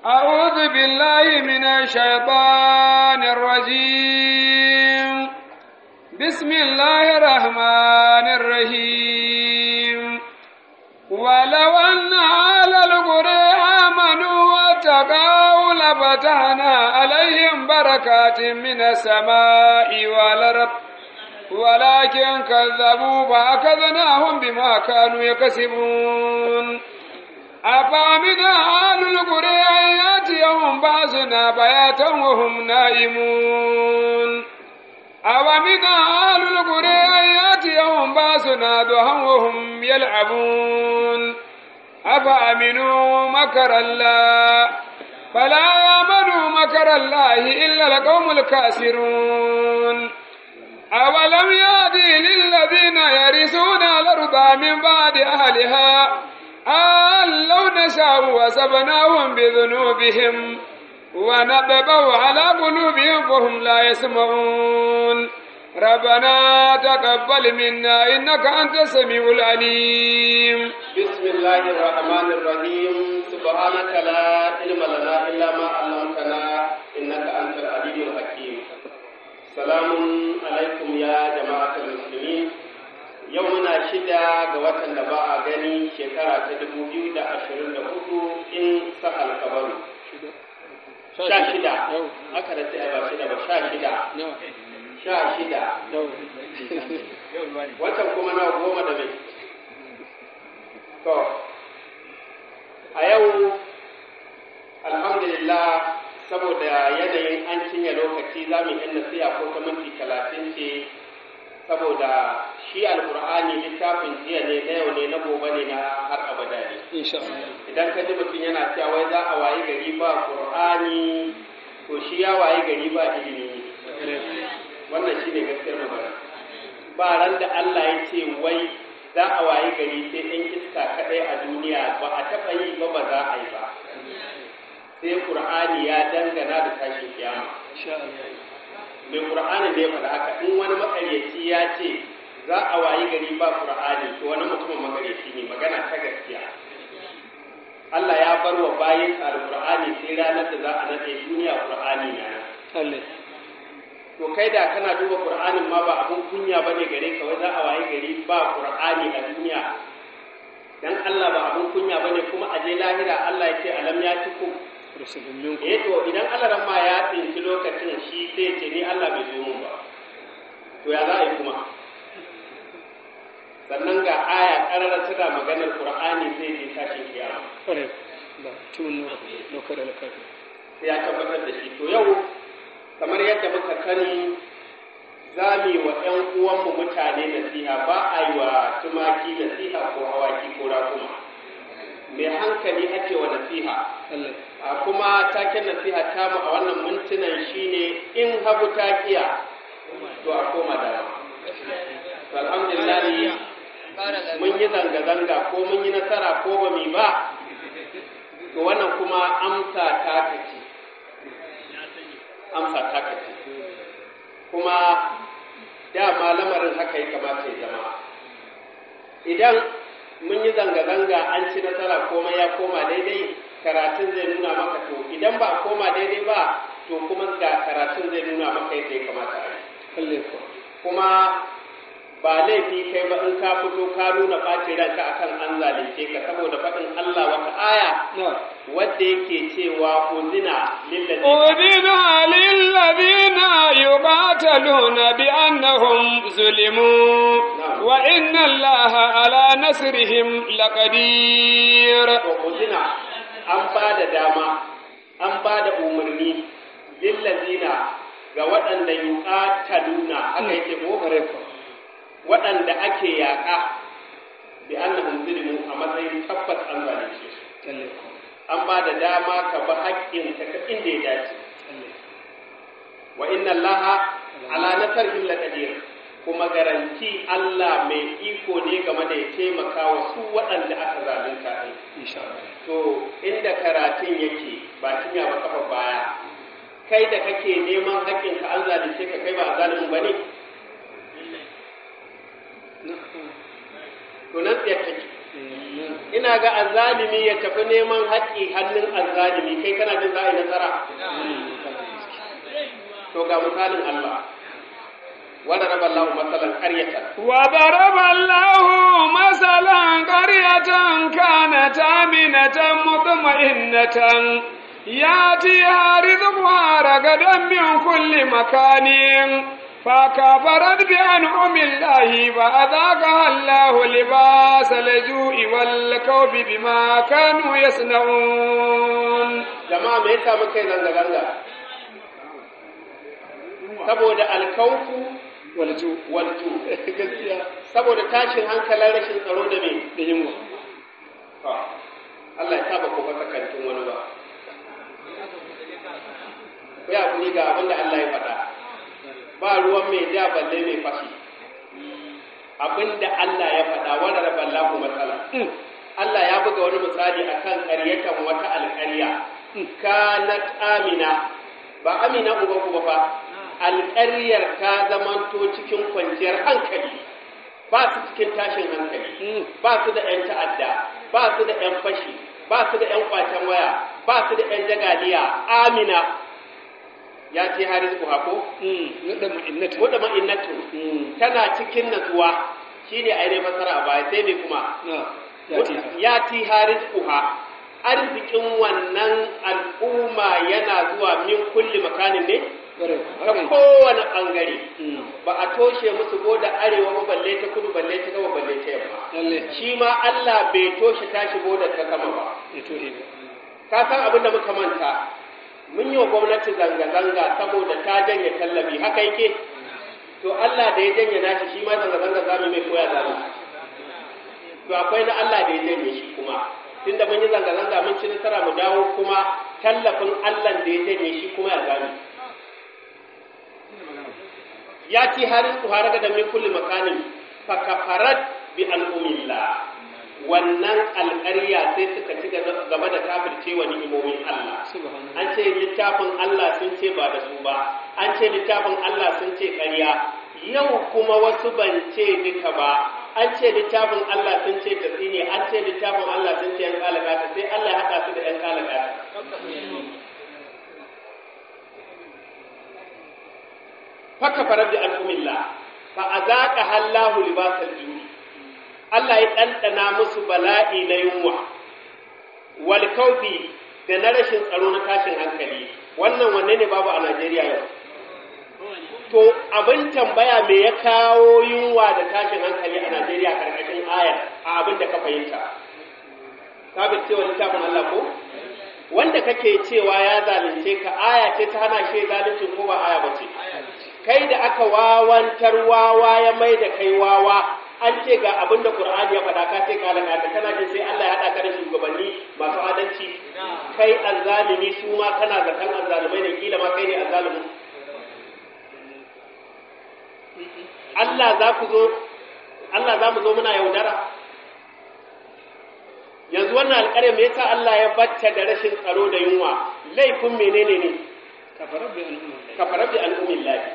أعوذ بالله من الشيطان الرجيم بسم الله الرحمن الرحيم ولو أن أهل القرى آمنوا واتقوا لفتحنا عليهم بركات من السماء والأرض ولكن كذبوا فأخذناهم بما كانوا يكسبون أفأمن أهل القرى أن يأتيهم بأسنا بياتا وهم نائمون أومن أهل القرى أن يأتيهم بأسنا ضحى وهم يلعبون أفأمنوا مكر الله فلا يأمنوا مكر الله إلا القوم الكاسرون أولم يهدي للذين يرثون الأرض من بعد أهلها أن لو نشاء وسبناهم بذنوبهم ونطبع على قلوبهم فهم لا يسمعون ربنا تقبل منا إنك أنت السميع العليم بسم الله الرحمن الرحيم سبحانك لا علم لنا إلا ما علمتنا إنك أنت العليم الحكيم سلام عليكم يا جماعة المسلمين yau muna shida ga watan da ba a gani shekara ta dubu biyu da ashirin da hudu in sa alkabaru sha shida aka da sai ba shida ba sha shida sha shida watan kuma na goma da mai to a yau alhamdulillah saboda yanayin an cinye lokaci za mu yi nasiha ko ta minti talatin ce saboda shi alkur'ani littafin jiya ne na yau ne na gobe ne na har abada ne idan ka ji mutum yana cewa wai za a wayi gari ba qur'ani to shi ya wayi gari ba ilimi wannan shine gaskiyar magana ba ran da Allah ya ce wai za a wayi gari sai ɗan iska kaɗai a duniya ba a taɓa yi ba ba za a yi ba sai qur'ani ya dangana da tashin kiyama mai qur'ani ne faɗa haka in wani makaryaci ya ce za a wayi gari ba qur'ani to wani mutumin makaryaci ne magana ta gaskiya Allah ya bar wa bayin alqur'ani sai ranar da za a nade duniya qur'ani na to kai da kana duba qur'anin ma ba abun kunya bane gare ka wai za a wayi gari ba qur'ani a duniya dan Allah ba abun kunya bane kuma a je lahira Allah ya ce alam ya tikum eh to idan Allah ma ya tsinci lokacin shi sai ce ni Allah bai zo mun ba to ya za a yi kuma sannan ga aya karara tana maganar Qur'ani sai je tashin kiyama sai ya tabbatar da shi to yau kamar yadda muka sani za mu yi wa ‘yan uwanmu mutane nasiha ba a yi wa tumaki nasiha ko awaki ko rakuma mai hankali ake wa nasiha a kuma taken nasiha tamu a wannan mintunan shine in hagu ta kiya to a koma da to alhamdulillah mun yi zanga-zanga ko mun yi nasara ko ba mu ba to wannan kuma amsa ta kace amsa ta kace kuma dama lamarin haka ya kamata ya zama idan mun yi zanga-zanga an ci nasara komai ya koma daidai karatun zai nuna maka to idan ba a koma daidai ba to kuma ga karatun zai nuna maka yadda ya kamata a yi kuma ba laifi kai ba in ka fito ka nuna ɓace ranka akan an zalunce ka saboda faɗin Allah wata aya wadda yake cewa uzina أذن للذين يقاتلون بأنهم ظلموا وإن الله على نصرهم لقدير uzina an ba da dama an ba da umarni lillazina ga waɗanda yuqataluna aka yake ko waɗanda ake yaƙa bi annahum zulmu a matsayin tabbas an zalunce su an ba da dama ka ba haƙƙin ka ta inda ya dace wa inna allaha ala nasarhim laqadir kuma garanti Allah mai iko ne game da ya taimaka wa su waɗanda aka zalunta din to inda karatun yake ba cinya ba kafa baya kai da kake neman haƙƙin ka an zalunce ka kai ba a zalimin bane to nan tsaye take ina ga azzalimi ya tafi neman haƙƙi hannun azzalimi kai kana jin za a yi nasara to ga misalin Allah wanda raba Allah masalan qaryatan وضرب الله مثلا قرية كانت آمنة مطمئنة يأتيها رزقها رغدا من كل مكان فكفرت بأنعم الله فأذاقها الله لباس الجوع والخوف بما كانوا يصنعون jama'a me yasa muka yi zanga zanga saboda alkaufu والجوع wal ju gaskiya saboda tashin hankalin rashin tsaro da me da yunwa Allah ya saba ko fasa kantin wani ba ku ya kuri ga abin da Allah ya faɗa ba ruwan mai ja balle mai fashi abin da Allah ya faɗa wani rabar lahu matsala Allah ya buga wani misali akan ƙaryatan wata alƙarya kanat amina ba amina uba ku ba fa alƙaryar ta zamanto cikin kwanciyar hankali ba su cikin tashin hankali ba su da 'yan ta'adda ba su da 'yan fashi ba su da 'yan kwacen waya ba su da 'yan jagaliya amina ya ce haris ku hako nada mu'innata wadda ma'innatu tana cikin natsuwa shi ne ainihin fasara a baya sai mai kuma na ya ce ta ya ti haris kuha arzikin wannan al'umma yana zuwa min kulli makanin ne ƙwarai ta haka kowane ɓangare ne ba a toshe musu ko da arewa ba balle ta kudu balle ta gaba balle ta yamma lalle shi ma Allah bai toshe tashi bodar ta sama ba ya tohe ba ka san abin da muka manta mun yi wa gwamnati zanga-zanga saboda ta janye tallafi haka yake to Allah da ya janye nashi shi ma zanga-zanga za mu mai koya za mu to akwai na Allah da ya janye shi kuma tunda mun yi zanga-zanga mun ci nasara mu dawo kuma tallafin Allah da ya janye shi kuma ya gani ya ci harin su har da min kulli makanin fa kafarat bi al'umillah wannan alƙarya sai suka ci gaba da kafirce wa ni'imomin Allah subhanallah an ce littafin Allah sun ce ba da su ba an ce littafin Allah sun ce ƙarya yau kuma wasu ban ce duka ba an ce littafin Allah sun ce tafi ne an ce littafin Allah sun ce yan kalakata sai Allah ya haɗa su da yan kalakata faka farar da al'umillah fa a zaƙa hallahu libasar juri Allah ya ɗanɗana musu bala'i na yunwa wal kaufi da na rashin tsaro na tashin hankali wannan wanne ne babu a Najeriya yau to abin tambaya me ya kawo yunwa da tashin hankali a Najeriya karkashin ayar a abin da ka fahimta ka bi cewa littafin Allah ko wanda kake cewa ya zalunce ka aya ce ta hana shi zalunci ko ba aya bace kai da aka wawantar wawa ya mai da kai wawa an ce ga abin da Qur'ani ya faɗa ka ce kala ka kana jin sai Allah ya haɗa ka da shugabanni masu adalci kai azzalimi su ma kana zakan azzalumai ne kila ma kai ne azzalumi Allah za ku zo Allah za mu zo muna yaudara yanzu wannan alƙarya me yasa Allah ya bacce da rashin tsaro da yunwa laifin menene ne kafarar bi al'umma kafarar da al'ummin lafi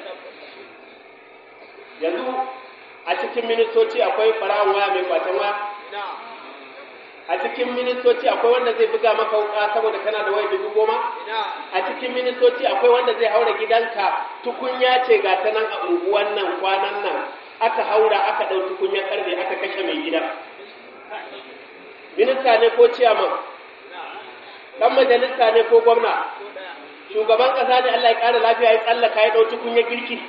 yanzu a cikin ministoci akwai ɓarawon waya mai kwatan waya a cikin ministoci akwai wanda zai buga maka wuka saboda kana da waya dubu goma a cikin ministoci akwai wanda zai haura gidanka tukunya ce ga ta nan a unguwan nan kwanan nan aka haura aka ɗau tukunyar ƙarfe aka kashe mai gidan minista ne ko ciyaman ɗan majalisa ne ko gwamna shugaban ƙasa ne Allah ya ƙara lafiya ya tsallaka ya ɗau tukunyar girki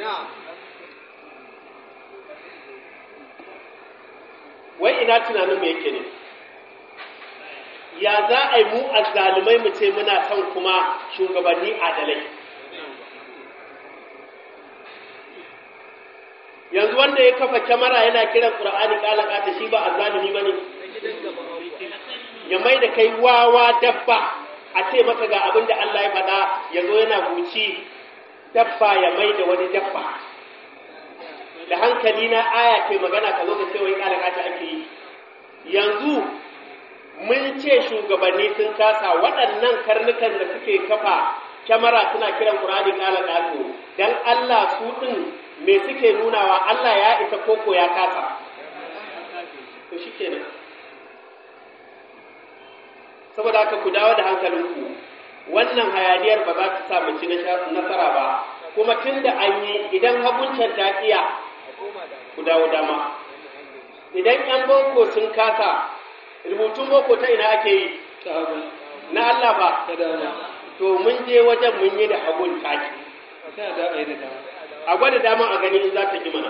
wai ina tunanin mu yake ne ya za a yi mu azzalumai mu ce muna son kuma shugabanni adalai yanzu wanda ya kafa kyamara yana kiran qur'ani kalaka ta shi ba azzalumi bane ya mai da kai wawa dabba a ce maka ga abin da Allah ya faɗa ya zo yana buci dabba ya mai da wani dabba da hankali na aya ke magana ka zo ka ce wai kalaka ta ake yi yanzu mun ce shugabanni sun kasa waɗannan karnukan da suke kafa kyamara suna kiran Qur'ani kala kato dan Allah su din me suke nunawa Allah ya isa koko ya kasa to shikenan saboda haka ku dawo da hankalinku wannan hayaniyar ba za ta sa mu ci nasara ba kuma tun da an yi idan haguncan ta iya ku dawo dama idan yan boko sun kasa rubutun boko ta ina ake yi ta hagu na Allah ba ta dama to mun je wajen mun yi da hagun taki ta da a yi da dama a gwada dama a gani in za ta ki mana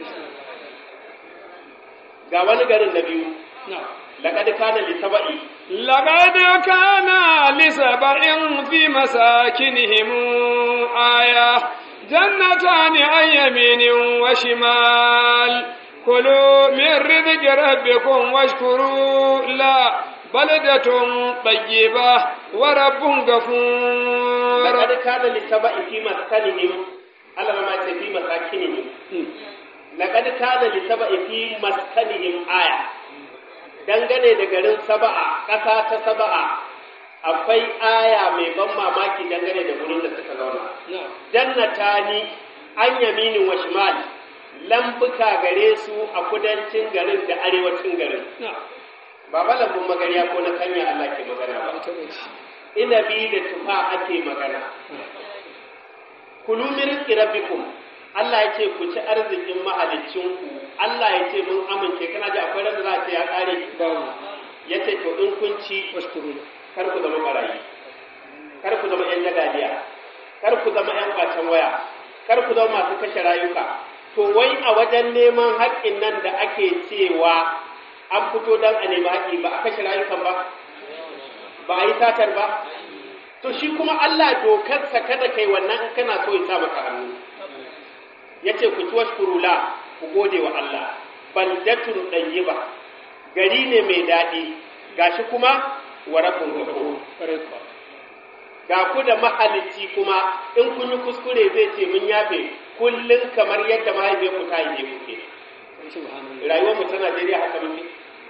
ga wani garin na biyu na laqad kana li saba'i لقد كان لسبع في مساكنهم آية جنتان عن يمين وشمال كلوا من رزق ربكم واشكروا لا بلدة طيبة ورب غفور laqad kana li saba'i fi maskanihim Allah ma ce fi masakinihim laqad kana li saba'i fi maskanihim aya dangane da garin saba'a ƙasa ta saba'a akwai aya mai ban mamaki dangane da gurin da suka zauna na jannatani an yaminin wa shimal lambuka gare su a kudancin garin da arewacin garin na ba ba lambun magariya ko na kanya Allah ke magana ba ita bace inabi da tufa ake magana kulu min rizqi rabbikum Allah ya ce ku ci arzikin mahaliccinku Allah ya ce mun amince kana ji akwai randa za a ce ya kare babu ya ce to in kun ci washkuru kar ku zama barayi kar ku zama yan jagaliya kar ku zama yan kwacen waya kar ku zama masu kashe rayuka to wai a wajen neman haƙƙin nan da ake cewa an fito don a nemi haƙƙi ba a kashe rayukan ba ba a yi satar ba to shi kuma Allah dokarsa kada kai wannan in kana so ya sa maka hannu yace ku ci washkuru la ku gode wa Allah baldatun ɗayyiba gari ne mai daɗi gashi kuma wa rabbun ghafur ƙwarai kuwa ga ku da mahalicci kuma in kun yi kuskure zai ce mun yafe kullum kamar yadda mahaifiyar ku ta yi ku ke subhanallah rayuwar mu ta Najeriya haka muke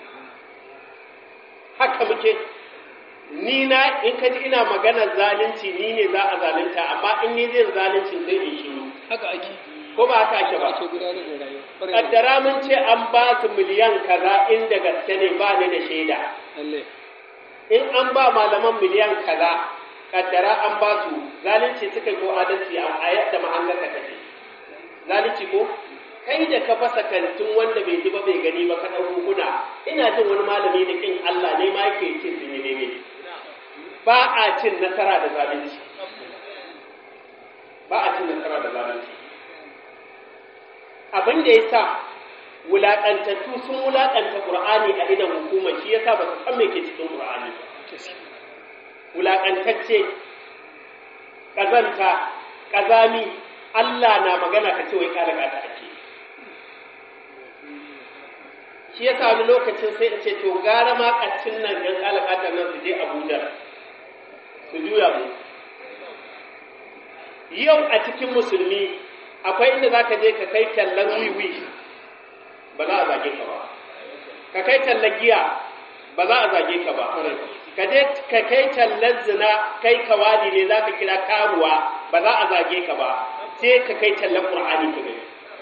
haka muke ni na in ka ji ina magana zalunci ni ne za a zalunta amma in ni zai zalunci zai in shiru haka ake ko ba haka ake ba ake gudanar da rayuwa ƙwarai kaddara mun ce an ba su miliyan kaza inda gaske ne ba ni da shaida lalle in an ba malaman miliyan kaza kaddara an ba su zalunci suka yi ko adalci a yadda mahangarka take zalunci ko kai da ka fasa kantin wanda bai ji ba bai gani ba ka ɗau hukuna ina jin wani malami da kin Allah ne ma yake cin sun yi daidai ba a cin nasara da zalunci ba a cin nasara da zalunci abin da ya sa wulaƙantattu sun wulaƙanta ƙur'ani a idan hukumar shi yasa ba su san me ke cikin ƙur'ani ba gaskiya wulaƙantacce ƙazanta ƙazami Allah na magana ka ce wai ka daga ta ake shi yasa wani lokacin sai in ce to gara ma ƙaccin nan yan alaƙatar nan su je Abuja su juya mu yau a cikin musulmi akwai inda za ka je ka kai tallan wiwi ba za a zage ka ba ka kai tallan giya ba za a zage ka ba ka je ka kai tallan zina kai kawali ne za ka kira karuwa ba za a zage ka ba sai ka kai tallan qur'ani ka gani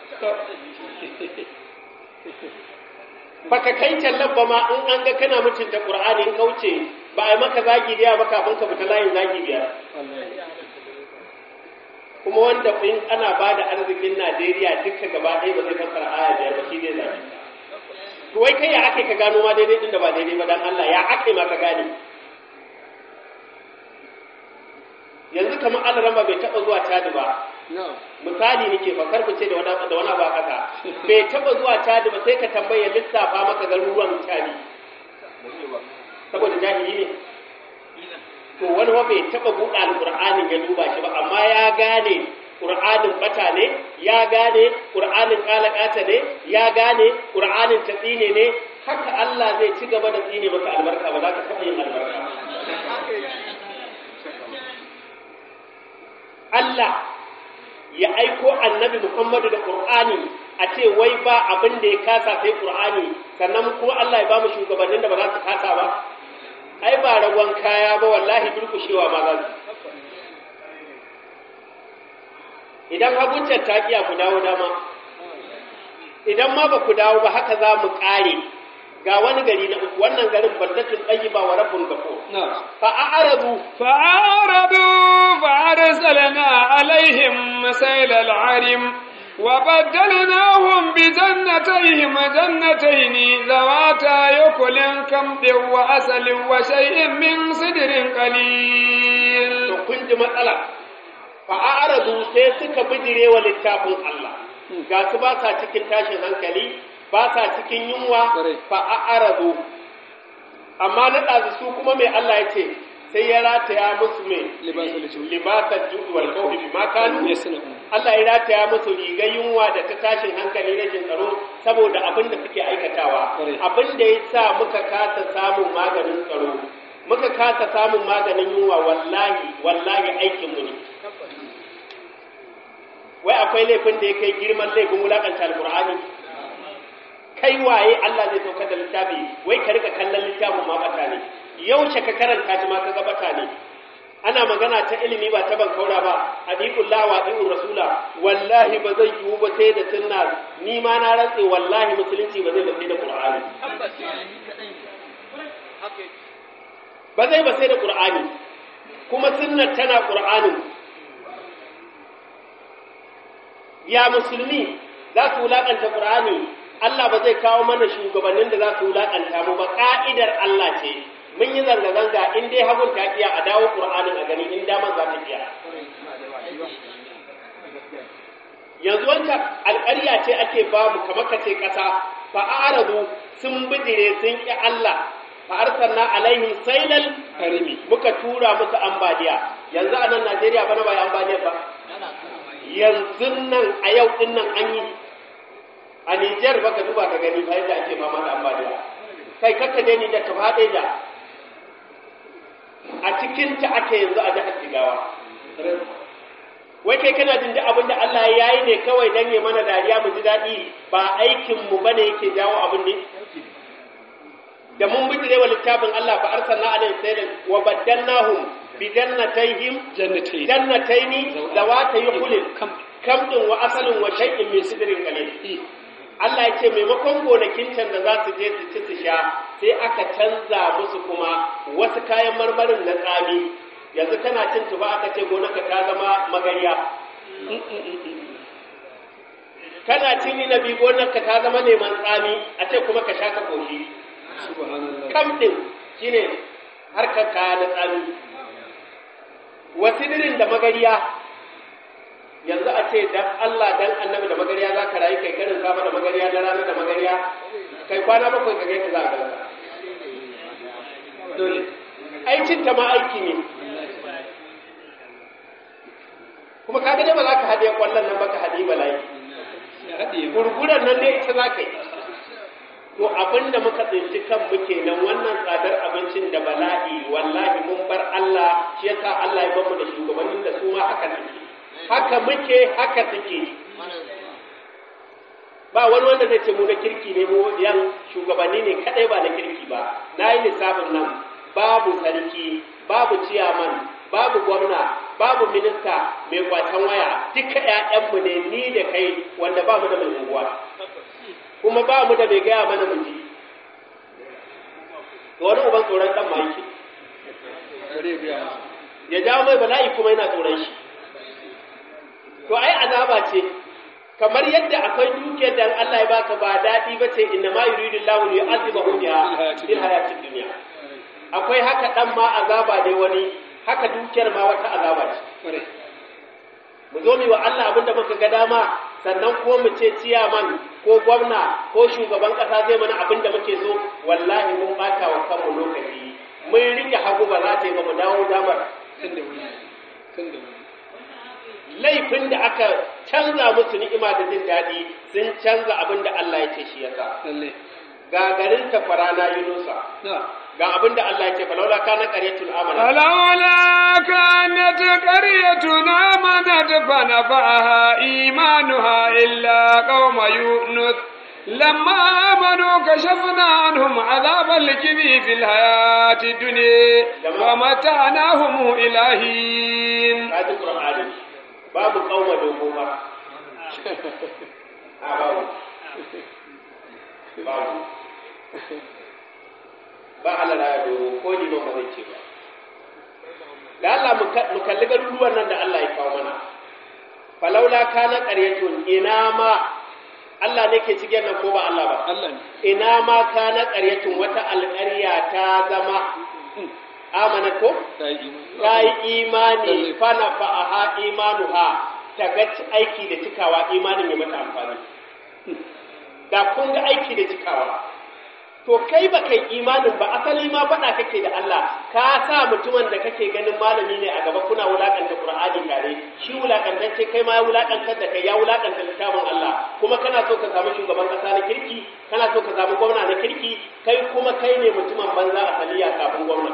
baka kai tallan ba ma in an ga kana mutunta qur'ani in kauce ba a yi maka zagi da ba kafin ka fita layin zagi biyar wallahi kuma wanda in ana ba da arzikin Najeriya duka gaba ɗaya ba zai fassara aya biyar ba shi ne zabi to wai kai ya ake ka gano ma daidai din da ba daidai ba dan Allah ya ake ma ka gane yanzu kamar Allah ramba bai taɓa zuwa Chad ba na'am misali nake ba karku ce da wani da wani ba kasa bai taɓa zuwa Chad ba sai ka tambaye lissafa maka garuruwan Chad saboda jahili ne to wani wa bai taɓa buɗe alƙur'anin ya duba shi ba amma ya gane ƙur'anin bata ne ya gane ƙur'anin ƙalaƙata ne ya gane ƙur'anin tatsine ne haka Allah zai ci gaba da tsine maka albarka ba za ka taɓa yin albarka Allah ya aiko annabi Muhammadu da Ƙur'ani a ce wai ba abin da ya kasa sai Ƙur'ani sannan kuma Allah ya ba mu shugabannin da ba za su kasa ba ai ba ragon kaya ba wallahi durkushewa ma za su idan haguncan ta kiya ku dawo dama idan ma ba ku dawo ba haka za mu ƙare ga wani gari na uku wannan garin baldatun tayyiba wa rabbun ghafur na'am fa a'radu فأعرضوا فأرسلنا عليهم سيل العرم وبدلناهم بجنتيهم جنتين ذواتا يكل كمد وأسل وشيء من صدر قليل to kun ji matsala fa a'radu sai suka bijire wa littafin Allah ga su ba sa cikin tashin hankali ba sa cikin yunwa Kwarai. fa a'radu amma na ɗazu su kuma mai Allah ya ce sai ya rataya musu mai libasul ju libasar juɗi wal kawfi bima kanu yasna'u Allah ya rataya musu rigar yunwa da ta tashin hankali na jin tsaro saboda abin da suke aikatawa Kwarai. abin da ya sa muka kasa samun maganin tsaro muka kasa samun maganin yunwa wallahi wallahi aikinmu ne wai akwai laifin da ya kai girman laifin wulakanta alkur'ani kai waye Allah zai saukar da littafi wai ka rika kallon littafin ma bata ne yaushe ka karanta shi ma ka ga bata ne ana magana ta ilimi ba ta ban kaura ba adiqullah wa adiqur rasula wallahi ba zai yiwu ba sai da sunna ni ma na rantse wallahi musulunci ba zai ba sai da qur'ani ba zai ba sai da qur'ani kuma sunnar tana qur'anin ya musulmi za su wulaƙanta ƙur'ani Allah ba zai kawo mana shugabannin da za su wulaƙanta mu ba ƙa'idar Allah ce mun yi zanga-zanga in dai hagun ta iya a dawo ƙur'anin a gani in daman za ta iya yanzu wancan alƙarya ce ake ba mu kamar ka ce ƙasa fa aradu sun bijire sun ƙi Allah fa arsalna alaihim sailal harimi muka tura musu ambaliya yanzu a nan Najeriya bana ba yi ambaliyar ba yanzu nan a yau din nan an yi a Nijar baka duba ka gani ba yadda ake fama da ambaliya kai kakka je ni da ka faɗe da a cikin ta ake yanzu a jihar Jigawa wai kai kana jin duk abin da Allah ya yi ne kawai dan ya mana dariya mu ji daɗi ba aikin mu bane yake jawo abin ne da mun bijire wa littafin Allah fa arsalna alaihim sayyidan wa baddalnahum bi jannatayhim jannati jannataini zawata yuqulin kam kamdin wa asalin wa shay'in min sidrin qalil Allah ya ce maimakon gonakin can da za su je su ci su sha sai aka canza musu kuma wasu kayan marmarin na tsami yanzu kana cin tuba aka ce gonarka ta zama magariya kana cin inabi gonarka ta zama neman tsami a ce kuma ka sha ka koshi subhanallah kamdin shine harkar kaya na tsami wasidirin da magariya yanzu a ce dan Allah dan annabi da magariya za ka rayu kai karin sama da magariya da rana da magariya kai kwana bakwai ka gaita za a ganka dole aikin ta ma aiki ne kuma kaga dai ba za ka haɗe kwallon nan ba ka haɗe bala'i ya haɗiye mu gurguran nan dai ita za ka yi to abinda muka tsinci kan muke nan wannan tsadar abincin da bala'i wallahi mun bar Allah shi yasa Allah ya bamu da shugabannin da su ma haka suke haka muke haka suke ba wani wanda zai ce mu na kirki ne mu yan shugabanni ne kadai ba na kirki ba na yi lissafin nan babu sarki babu ciyaman babu gwamna babu minista mai kwacen waya duka ƴaƴanmu ne ni da kai wanda ba mu da mai unguwa kuma ba mu da mai gaya mana mu ji to wani uban tsoron dan ma yake bare ya biya masa ya jawo mai bala'i kuma yana tsoron shi to ai azaba ce kamar yadda akwai dukiyar da Allah ya baka ba daɗi ba ce inna ma yuridu Allahu li yu'adhibahu biha fil hayatid dunya akwai haka dan ma azaba ne wani haka dukiyar ma wata azaba ce bare mu zo mu wa Allah abinda muka ga dama sannan ko mu ce ciyaman ko gwamna ko shugaban kasa zai mana abinda muke so wallahi mun bata wa kanmu lokaci mun rike hagu ba za ta yi ba mu dawo damar tun da wuri tun da wuri laifin da aka canza musu ni'ima da jin daɗi sun canza abin da Allah ya ce shi yasa lalle ga garin tafara na Yunusa na ga abin da Allah ya ce falaula kana qaryatul amana فلولا كانت قرية آمنت فنفعها إيمانها إلا قوم يونس لما آمنوا كشفنا عنهم عذاب الكذب في الحياة الدنيا ومتعناهم إلى حين kaji Qur'ani babu kauma dogo ba a babu babu ba Allah ya doro ko ni ba zai ce ba da Allah mu kalli garuruwan nan da Allah ya kawo mana falaula kana qaryatun ina ma Allah ne ke cikin nan ko ba Allah ba Allah ne ina ma kana qaryatun wata alƙarya ta zama amana ko ta yi imani ta yi imani fana fa'aha imanuha ta ga aiki da cikawa imanin ya mata amfani da kun ga aiki da cikawa to kai ba kai imanin ba asali ma faɗa kake da Allah ka sa mutumin da kake ganin malami ne a gaba kuna wulakanta Qur'ani tare shi wulakantacce kai ma ya wulakantar da kai ya wulakanta littafin Allah kuma kana so ka samu shugaban kasa na kirki kana so ka samu gwamna na kirki kai kuma kai ne mutumin banza asaliya kafin gwamna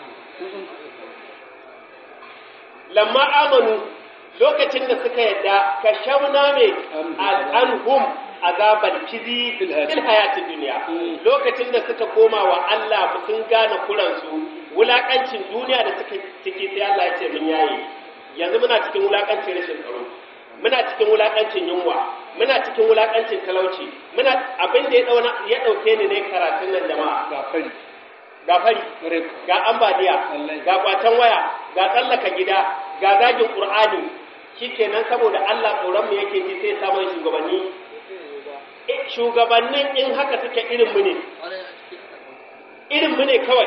lamma amanu lokacin da suka yadda ka shauna mai al'anhum azabar kizi Fil hayati. fil hayati duniya lokacin da suka koma wa Allah sun gane kuransu wulakancin duniya da suka ciki sai Allah ya ce mun yayi yanzu muna cikin wulakancin rashin tsaro muna cikin wulakancin yunwa muna cikin wulakancin talauci muna abin da ya dauna ya dauke ni ne karatun nan jama'a ga fari ga fari bare ga ambaliya Wallahi. ga kwatan waya ga tsallaka gida ga zagin qur'ani shikenan saboda Allah tsoron mu yake ji sai samun shugabanni Eh, shugabannin in haka suke irin mu ne irin mu ne kawai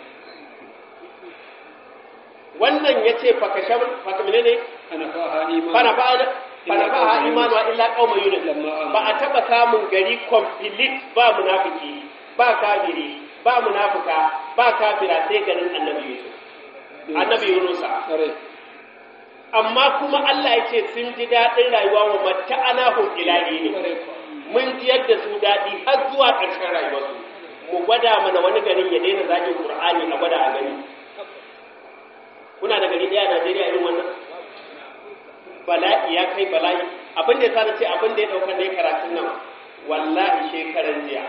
wannan yace fakashab fakamine ne ana faha imani fana ba fana ba ha imanu wa illa qauma yunus Lamma amanu. ba a taba samun gari complete ba munafiki ba kafiri ba munafika ba kafira sai garin annabi yusuf annabi yunusa bare amma kuma Allah ya ce sun ji daɗin rayuwa wa matta'anahum ilahi ne bare mun ji yadda su daɗi har zuwa ƙarshen rayuwarsu mu gwada mana wani garin ya daina zagin Qur'ani a gwada a gani kuna da gari ɗaya a Najeriya irin wannan bala'i ya kai bala'i abin da ya sa na ce abin da ya ɗaukar da ya karatun nan wallahi shekaran jiya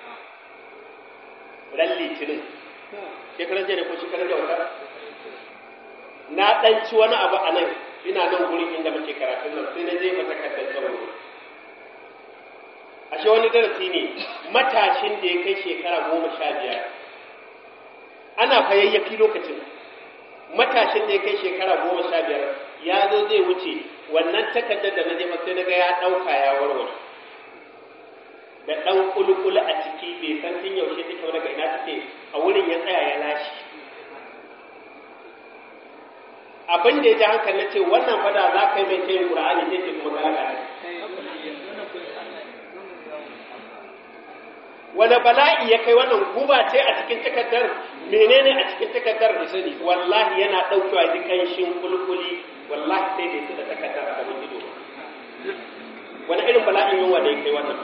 ran litinin shekaran jiya ne ko shekaran jiya wata na ɗan ci wani abu a nan ina nan gurin inda muke karatun nan sai na je mata kaddar sauro ashe wani darasi ne matashin da ya kai shekara goma sha biyar ana fayayyafi lokacin matashin da ya kai shekara goma sha biyar ya zo zai wuce wannan takardar da na jefa sai na ga ya ɗauka ya warware da ɗan kulkul a ciki bai san tun yaushe take ba daga ina take a wurin ya tsaya ya lashe abin da ya ji hankali na ce wannan fada za ka yi mai tayin ƙura'ani zai ce kuma galaka ne wani bala'i ya kai wannan guba ce a cikin takardar menene a cikin takardar da sani wallahi yana ɗaukewa ji ƙanshin kulkuli wallahi sai bai su da takardar a gaban ido wani irin bala'in yunwa da ya kai wannan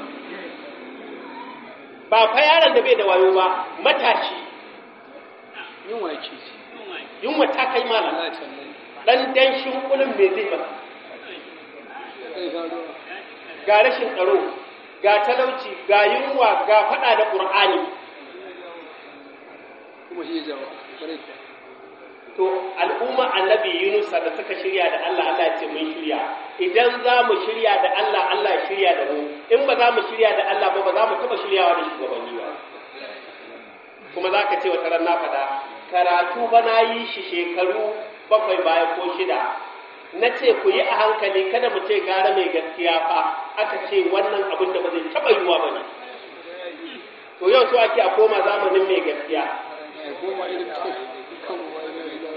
ba fa yaron da bai da wayo ba matashi yin wake ce yunwa ta kai malam Allah ya tallahi dan danshin kulun me zai ba kai faruwa ga rashin tsaro ga talauci ga yunwa ga fada da qur'ani kuma shi jawa bare to al'umma annabi Yunus da suka shirya da Allah Allah ya ce mun shirya idan za mu shirya da Allah Allah ya shirya da mu in ba za mu shirya da Allah ba ba za mu taba shiryawa da shugabanni ba kuma za ka ce wata ran na faɗa karatu ba na yi shi shekaru bakwai baya ko shida na ce ku yi a hankali kada mu ce gara mai gaskiya fa aka ce wannan abin da ba zai taɓa yiwuwa ba ne to yau so ake a koma zamanin mai gaskiya ya goma irin ta kan wani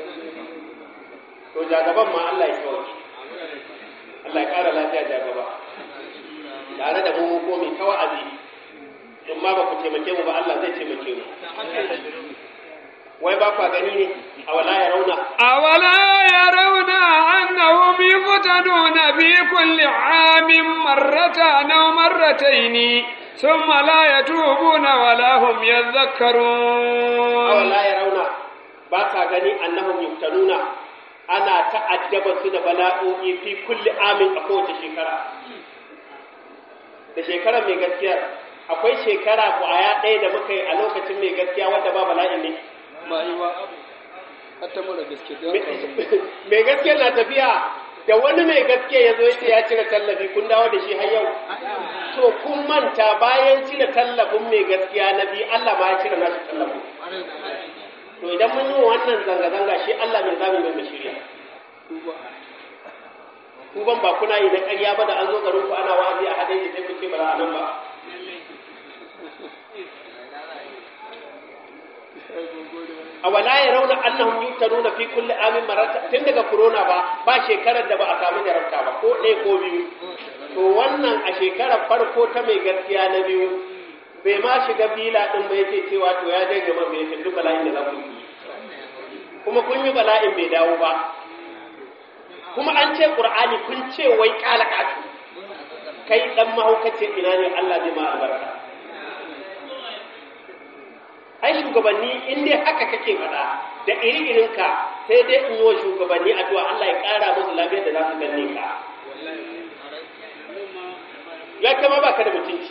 to jagaban ma Allah ya kawai Allah ya ƙara lafiya jagaba tare da mu ko mai ta wa'azi in ma ba ku taimake mu ba Allah zai taimake mu wai ba kwa gani ne a wala ya rauna أولا يرون أنهم يفتنون في كل عام مرة أو مرتين ثم لا يتوبون ولا هم a يذكرون wala ya rauna ba ka gani annahum yuftanuna ana ta'addaba su da bala'o'i fi kulli amin a kowace shekara da shekara mai gaskiya akwai shekara kwaya ɗaya da muka yi a lokacin mai gaskiya wadda ba bala'in ne ba yi ba hatta mara gaske don mai gaskiya na tafiya da wani mai gaskiya ya zo yace ya cire tallafi kun dawo da shi har yau to kun manta bayan cire tallafin mai gaskiya na biyu Allah ma ya cire nashi tallafin to idan mun yi wannan zanga-zanga shi Allah mai zamu mai mashiriya duba ku ban ba kuna yi na ƙarya ba da an zo garin ku ana wa'azi a hadin sai ku ce ba za a nan ba a wala ya rauna annahum yuftanuna fi kulli amin marata tun daga corona ba ba shekarar da ba a samu jarabta ba ko ɗaya ko biyu to wannan a shekarar farko ta mai gaskiya na biyu bai ma shiga bila din ba yace cewa to ya je gaba bai shi duk bala'in da za ku yi kuma kun yi bala'in bai dawo ba kuma an ce qur'ani kun ce wai kala katu kai dan mahaukace ina ne Allah zai ma albarka ai shugabanni in dai haka kake faɗa da iri ka sai dai in yi wa shugabanni addu'a Allah ya ƙara musu lafiyar da za su ganne ka ya kama baka da mutunci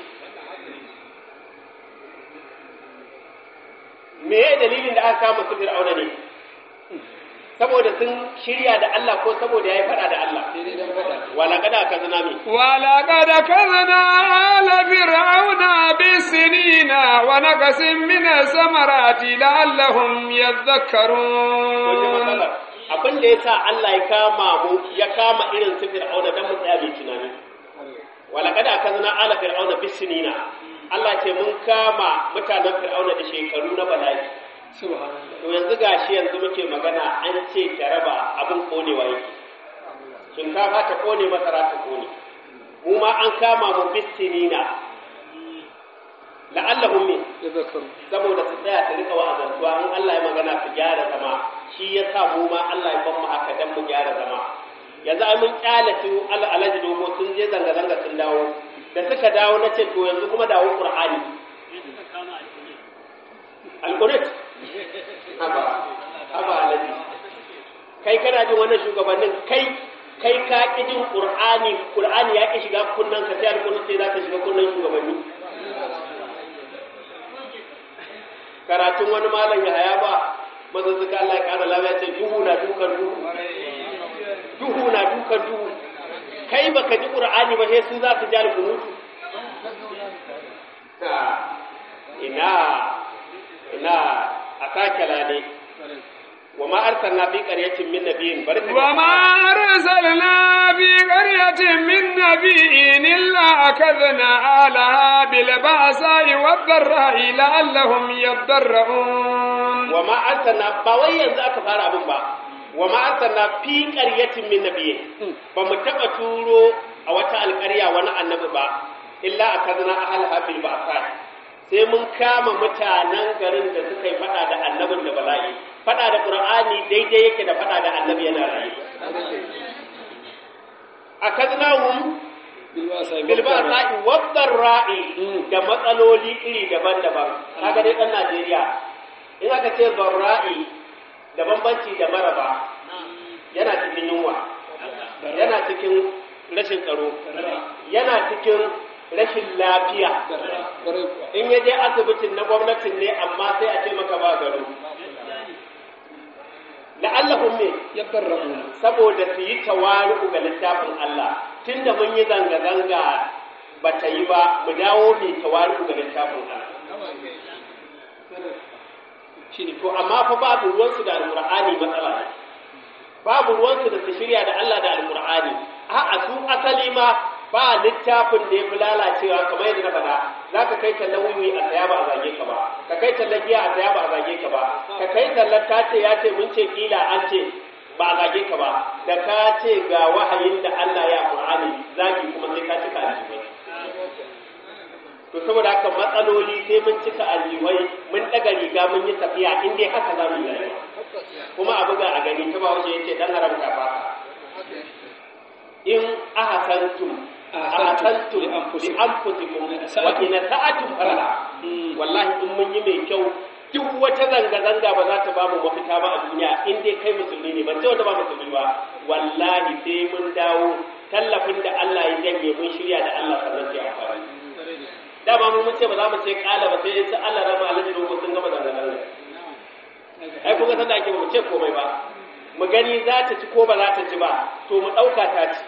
me ya dalilin da aka kama su fir'auna ne saboda sun shirya da Allah ko saboda ya yi faɗa da Allah sai dai dan faɗa wala kada ka zina me ولقد كذنا آل فرعون بالسنين ونقص من الثمرات لعلهم wajen يذكرون matsalar abin da ya sa Allah ya kama mu ya kama irin su fir'auna dan mu tsaya mai tunani wala kada ka zina ala fir'auna bisinina Allah ce mun kama mutanen fir'auna da shekaru na bala'i subhanallah to yanzu gashi yanzu muke magana an ce ta raba abin konewa yake shinkafa ta kone masara ta kone mu ma an kama mu bisinina la'allahum min ya zakaru saboda su tsaya su rika wa'azantuwa in Allah ya magana su gyara zama shi ya sa mu ma Allah ya ban mu haka dan mu gyara zama yanzu ai mun kyale su al alaji dogo sun je zanga zanga sun dawo da suka dawo na ce to yanzu kuma dawo qur'ani alqur'an haba haba alaji kai kana jin wannan shugabannin kai kai ka ki jin qur'ani qur'ani ya ki shiga kunnan ka sai alqur'ani sai za ta shiga kunnan shugabanni karatun wani malam ya haya ba mazuzzuka Allah ya kara lafiya ce duhu na dukan duhu duhu na dukan duhu kai baka ji qur'ani ba sai su za su jari kunutu ina ina a sake lade wa ma arsalna fi qaryatin min nabiyyin barka وما أرسلنا في قرية من نبي إلا أخذنا آلها بالبأساء والضراء لعلهم يضرعون wa ma arsalna ba wai yanzu aka fara abin ba wa ma arsalna fi qaryatin min nabiyyin ba mu taba turo a wata alƙarya wani annabi ba illa akazna ahlaha bil ba'sa sai mun kama mutanen garin da suka yi fada da annabin da bala'i fada da qur'ani daidai yake da fada da annabi yana raye akaznahum bilwasa bil ba'sa wad ra'i da matsaloli iri daban-daban kaga dai dan Najeriya in aka ce barra'i da bambanci da maraba yana cikin yunwa yana cikin rashin tsaro yana cikin rashin lafiya darra kwarai kuwa in ya je asibitin na gwamnatin ne amma sai a ce maka ba gado la'allahum me ya darrabu saboda su yi tawari'u ga littafin Allah tunda mun yi zanga-zanga ba ta yi ba mu dawo mai tawari'u ga littafin Allah shine to amma fa babu ruwansu da alqur'ani matsala ne babu ruwansu da su shirya da Allah da alqur'ani a'a su asali ma ba littafin da ya fi lalacewa kamar yadda na faɗa za ka kai tallan wiwi a saya ba a zage ka ba ka kai tallan giya a saya ba a zage ka ba ka kai tallan ta ce ya ce mun ce kila an ce ba a zage ka ba da ka ce ga wahayin da Allah ya Qur'ani zagi kuma sai ka cika aljibai to saboda haka matsaloli sai mun cika aljibai mun daga riga mun yi tafiya in dai haka za mu yi rayuwa kuma a buga a gani ta ba wajen yace dan haramta ba in ahsantum ahsantum li anfusikum wa in sa'atum fala wallahi in mun yi mai kyau duk wata zanga-zanga ba za ta ba mu mafita ba a duniya in dai kai musulmi ne ban ce wanda ba musulmi ba wallahi sai mun dawo tallafin da Allah ya janye mun shirya da Allah sannan sai amfani dama mun mun ce ba za mu ce kala ba sai sai Allah rama alaji dogo sun gama zanga-zanga ai kun ga sanda ake ba mu ce komai ba mu gani za ta ci ko ba za ta ci ba to mu ɗauka ta ci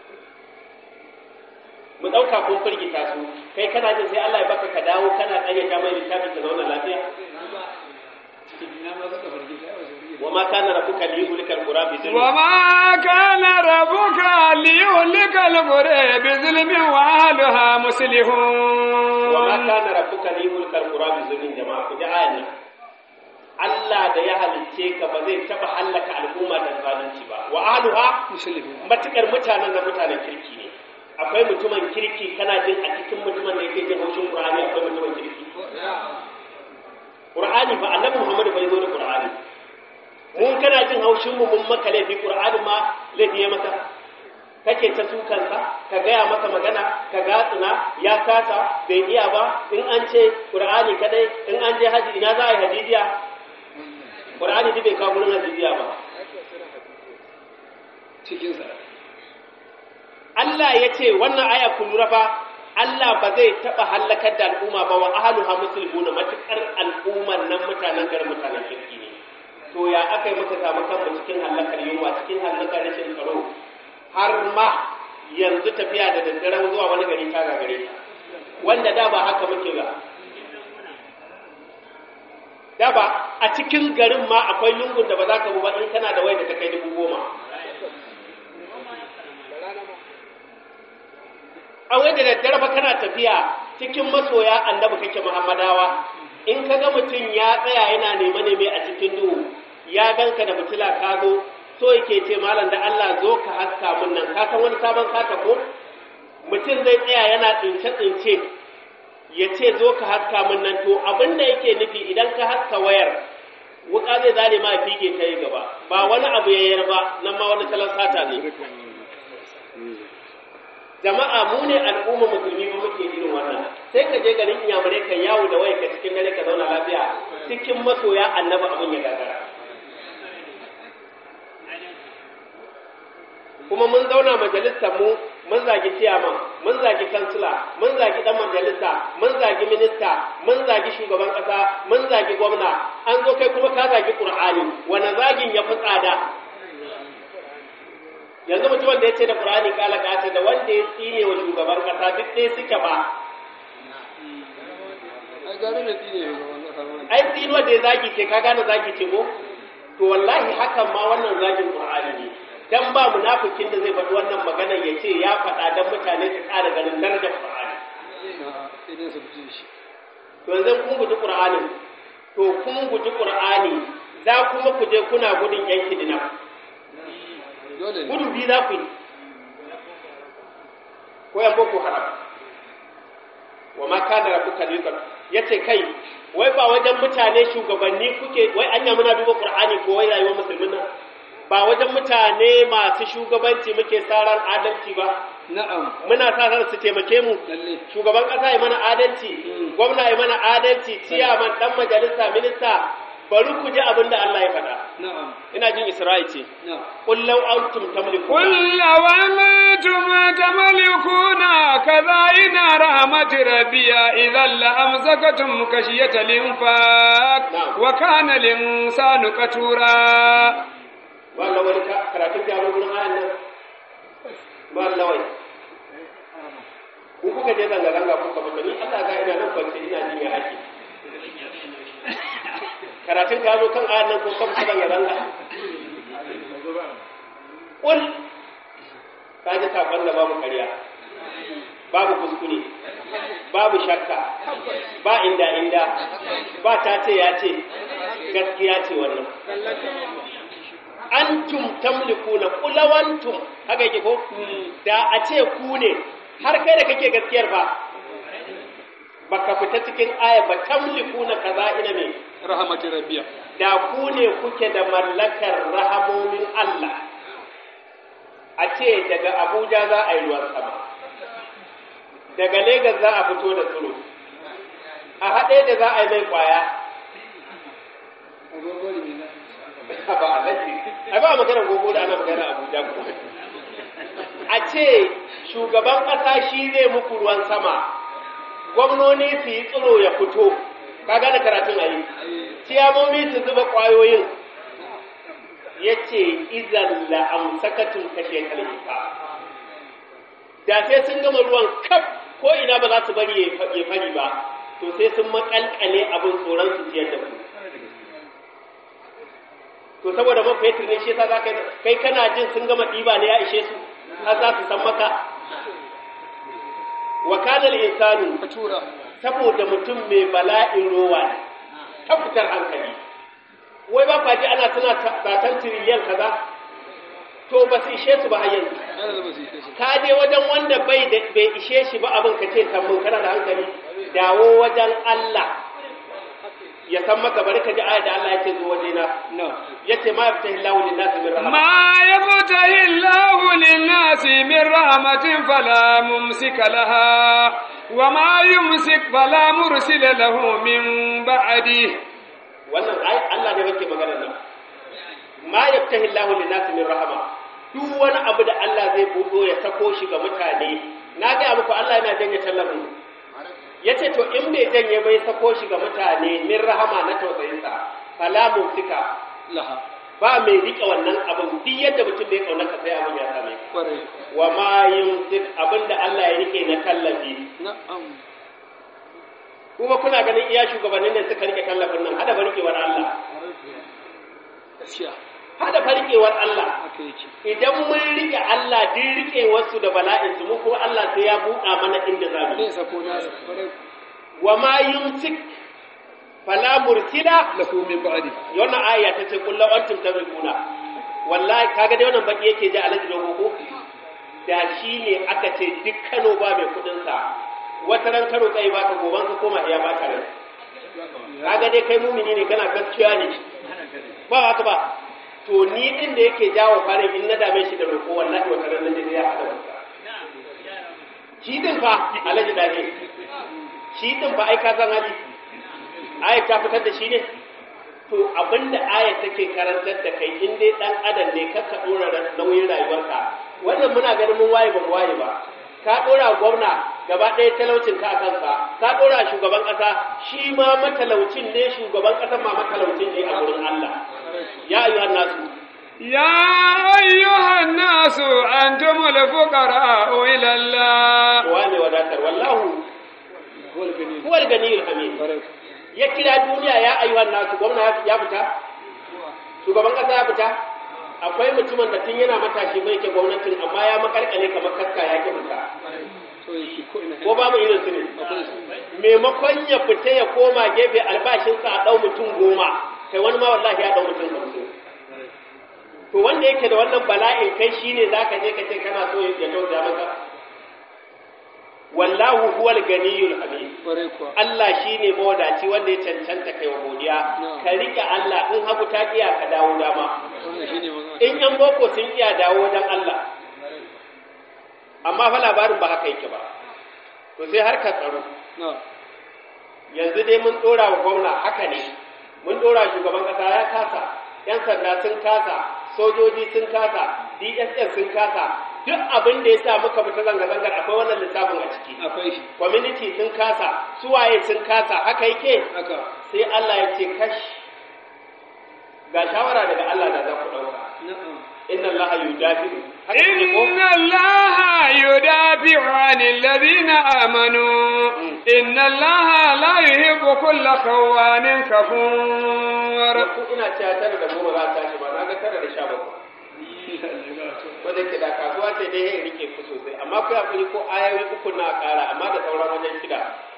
mu ɗauka kun firgita su kai kana jin sai Allah ya baka ka dawo kana ƙaryata mai littafin ka zauna lafiya ina ma suka farke ta yawa su wa ma kana rabbuka liyuhlikal qura bi zulmi وما كان ربك ليهلك القرى بظلم وأهلها مصلحون wa ma kana rabbuka liyuhlikal qura bi zulmin jama'a ku ji ayan nan Allah da ya halicce ka ba zai taba hallaka al'umma da zalunci ba wa ahluha musulmi matukar mutanen da mutanen kirki ne akwai mutumin kirki kana jin a cikin mutumin da yake jin haushin Qur'ani akwai mutumin kirki Qur'ani ba annabi Muhammad bai zo da Qur'ani mun kana jin haushin mu mun maka laifi Qur'ani ma laifi ya maka kake ta sukansa ka gaya masa magana ka gatsuna ya kasa bai iya ba in an ce Qur'ani kadai in an je haji ina za a yi hadijiya Qur'ani duk bai kawo gurin hadijiya ba cikin sa Allah ya ce wannan aya ku lura fa Allah ba zai taɓa hallakar da al'umma ba wa ahluha muslimuna matukar al'umman nan mutanen garin mutanen kirki ne to ya aka yi muka samu kanmu cikin hallakar yunwa cikin hallakar rashin tsaro har ma yanzu tafiya da daddare zuwa wani gari ta gagare ta wanda da ba haka muke ba da ba a cikin garin ma akwai lungun da ba za ka bu ba in kana da wai da ta kai dubu goma a wai da daddare ba kana tafiya cikin masoya annabi kake muhammadawa in ka ga mutum ya tsaya yana nema neme a cikin duhu ya ganka da fitila ka zo so yake ce malam da Allah zo ka haska mun nan ka san wani sabon sata ko mutum zai tsaya yana tsince tsince ya ce zo ka haska mun nan to abin da yake nufi idan ka haska wayar wuka zai zare ma fige ta yi gaba ba wani abu ya yar ba nan ma wani salon sata ne jama'a mu ne al'umma musulmi ba muke irin wannan sai ka je garin inyamurai ka yawo da waya ka cikin dare ka zauna lafiya cikin masoya annaba abin ya gagara kuma mun zauna majalisar mu mun zagi ciyaman mun zagi kansila mun zagi dan majalisa mun zagi minista mun zagi shugaban kasa mun zagi gwamna an zo kai kuma ka zagi qur'ani wani zagin ya fi tsada yanzu mutumin da ya ce da qur'ani kala kace da wanda ya tsine wa shugaban kasa duk dai suke ba ai gare mai tsine ga wannan kalmar ai tsinuwa da ya zagi ce ka gane zagi ce ko to wallahi hakan ma wannan zagin qur'ani ne dan ba munafikin da zai faɗi wannan magana ya ce ya faɗa dan mutane su ƙara ganin darajar qur'ani sai dai su ji shi to yanzu kun guji qur'ani to kun guji qur'ani za kuma ku je kuna gudun yan kidina dole ne gudu bi za ku yi ko yan boko haram wa ma kana rabbuka liqad yace kai wai ba wajen mutane shugabanni kuke wai anya muna duba qur'ani ko wai rayuwar musulmin nan ba wajen mutane masu shugabanci muke saran adalci ba na'am muna sa ran su taimake mu lalle shugaban kasa ya mana adalci Mm. gwamna ya mana adalci ciyaman dan majalisa minista bari ku ji abin da Allah ya faɗa na'am ina jin Isra'i ce na'am qul law antum tamlikuna قل لو أنتم تملكون كذائن رحمة ربي إذا لأمسكتم خشية الإنفاق نعم. وكان الإنسان كتورا wallah wani ka- karatun gyaro gurin ayan nan wallah wai ku kuka je zanga zanga kuka fita ni Allah ga ina nan kwance ina jin ya ake karatun ka zo kan ayan nan ko kan fita zanga zanga kul ka ji sakon da babu ƙarya babu kuskure babu shakka ba inda inda ba ta ce ya ce gaskiya ce wannan antum tamlikuna kulawantum haka yake ko da a ce ku ne har kai da kake gaskiyar ba baka fita cikin aya ba tamlikuna kaza ina me rahmatin rabbiya da ku ne kuke da mallakar rahamomin Allah a ce daga Abuja za a yi ruwan sama daga Legas za a fito da tsiro a haɗe da za a yi mai ƙwaya agogori ne na ba alaji ai ba magana gogo da ana magana Abuja ko a ce shugaban ƙasa shi zai muku ruwan sama gwamnoni su yi tsiro ya fito ka gane karatun ayi ciyamomi su zuba ƙwayoyin ya ce izan la'amsakatun kashe kalita da sai sun gama ruwan kaf ko ina ba za su bari ya fari ba to sai sun makalkale abin tsoron su ciyar da ku to saboda man fetur ne shi yasa za ka kai kana jin sun gama ɗiba ne ya ishe su har za su san maka wa kana al-insanu ka tura saboda mutum mai bala'in rowa ne ta fitar hankali wai ba kwaji ana tana satan tiriliyan kaza to ba su ishe su ba har yanzu yana da ba su yi kashi ka je wajen wanda bai da bai ishe shi ba abin ka ce tambun kana da hankali dawo wajen Allah ya san maka bari ka ji ayat da Allah ya ce zo waje na na yace ma yaftahi Allahu lin-nasi min rahmat ما يفتح الله للناس من رحمة فلا ممسك لها وما يمسك فلا مرسل له من بعده wannan ai Allah ne yake magana nan ma yaftahi Allahu lin-nasi min rahma duk wani abu da Allah zai buɗo ya sako shi ga mutane na ga muku Allah yana janye tallafin yace to in bai janye bai sako shi ga mutane min rahama na tausayinsa fala mumsika laha ba mai rike wannan abin duk yadda mutum bai kauna ka sai abin ya same ka kwarai wa ma yumsik abinda Allah ya rike na tallafi na'am kuma kuna ganin iya shugabannin da suka rike tallafin nan hada barkewar Allah gaskiya hada barkewar Allah haka yake idan mun rike Allah din rike wasu da bala'in su mu kuma Allah sai ya buɗa mana inda za mu zai sako nasa kwarai wa ma yumsik fala mursila lahu min ba'di wannan aya ta ce kullu antum tabrikuna wallahi kaga dai wannan baki yake ji alaji dogo ko da shi ne aka ce duk Kano ba mai kudin sa wata ran Kano kai ba ka goban ka koma iya ba ka rai kaga dai kai mumini ne kana gaskiya ne ba haka ba to ni din da yake jawo fare in na dame shi da roƙo wallahi wata ran nan da ya hada wata shi din fa alaji dage shi din fa ai ka san hali aya ta fitar da shi ne to abinda aya take karantar da kai in dai dan adam ne ka ka dora nauyin rayuwarka wannan muna ganin mun waye ba mu waye ba ka dora gwamna gaba ɗaya talaucin ka a kansa ka dora shugaban ƙasa shi ma matalaucin ne shugaban ƙasa ma matalaucin ne a gurin Allah ya ayyuhan nasu يا أيها الناس أنتم الفقراء إلى الله wane wadatar wallahu wal gani huwal ganiyul hamid kwarai ya kira duniya ya ayyuhan nasu gwamna ya fita shugaban kasa ya fita akwai mutumin da tun yana matashi bai ke gwamnatin amma ya makalkale kamar kaska ya ke fita so yake ko ina ko babu irin su ne akwai su maimakon ya fita ya koma gefe albashinsa a ɗau mutum goma kai wani ma wallahi ya ɗau mutum hamsin to wanda yake da wannan bala'in kai shine zaka je ka ce kana so ya tausaya maka wallahu huwal ganiyul hamid kwarai kuwa Allah shi ne mawadaci wanda ya cancanta kai wa godiya, No. ka riƙe Allah in hagu ta iya ka dawo dama, wannan shine magana in ‘yan boko sun iya dawo wajen Allah, amma fa labarin ba haka yake ba, to sai har ka tsaro, na yanzu dai mun ɗora wa gwamna haka ne, mun ɗora shugaban ƙasa ya kasa, ‘yan sanda sun kasa, sojoji sun kasa, DSS sun kasa, duk abin da ya sa muka fita zanga-zangar akwai wannan lissafin a ciki. akwai shi Community sun kasa, suwaye sun kasa, haka yake. haka sai Allah ya ce kash ga shawara daga Allah da za ku ɗauka na'am inna Allah yudafi'u haka ne ko إن الله يدافع عن الذين آمنوا إن الله لا يحب كل خوان كفور ku ina cewa tara da goma za ta tashi ba na ga tara da sha bakwai wanda ke da kasuwa ce dai ya rike ku sosai amma ku hakuri ko ayoyi uku na ƙara amma da sauran wajen shida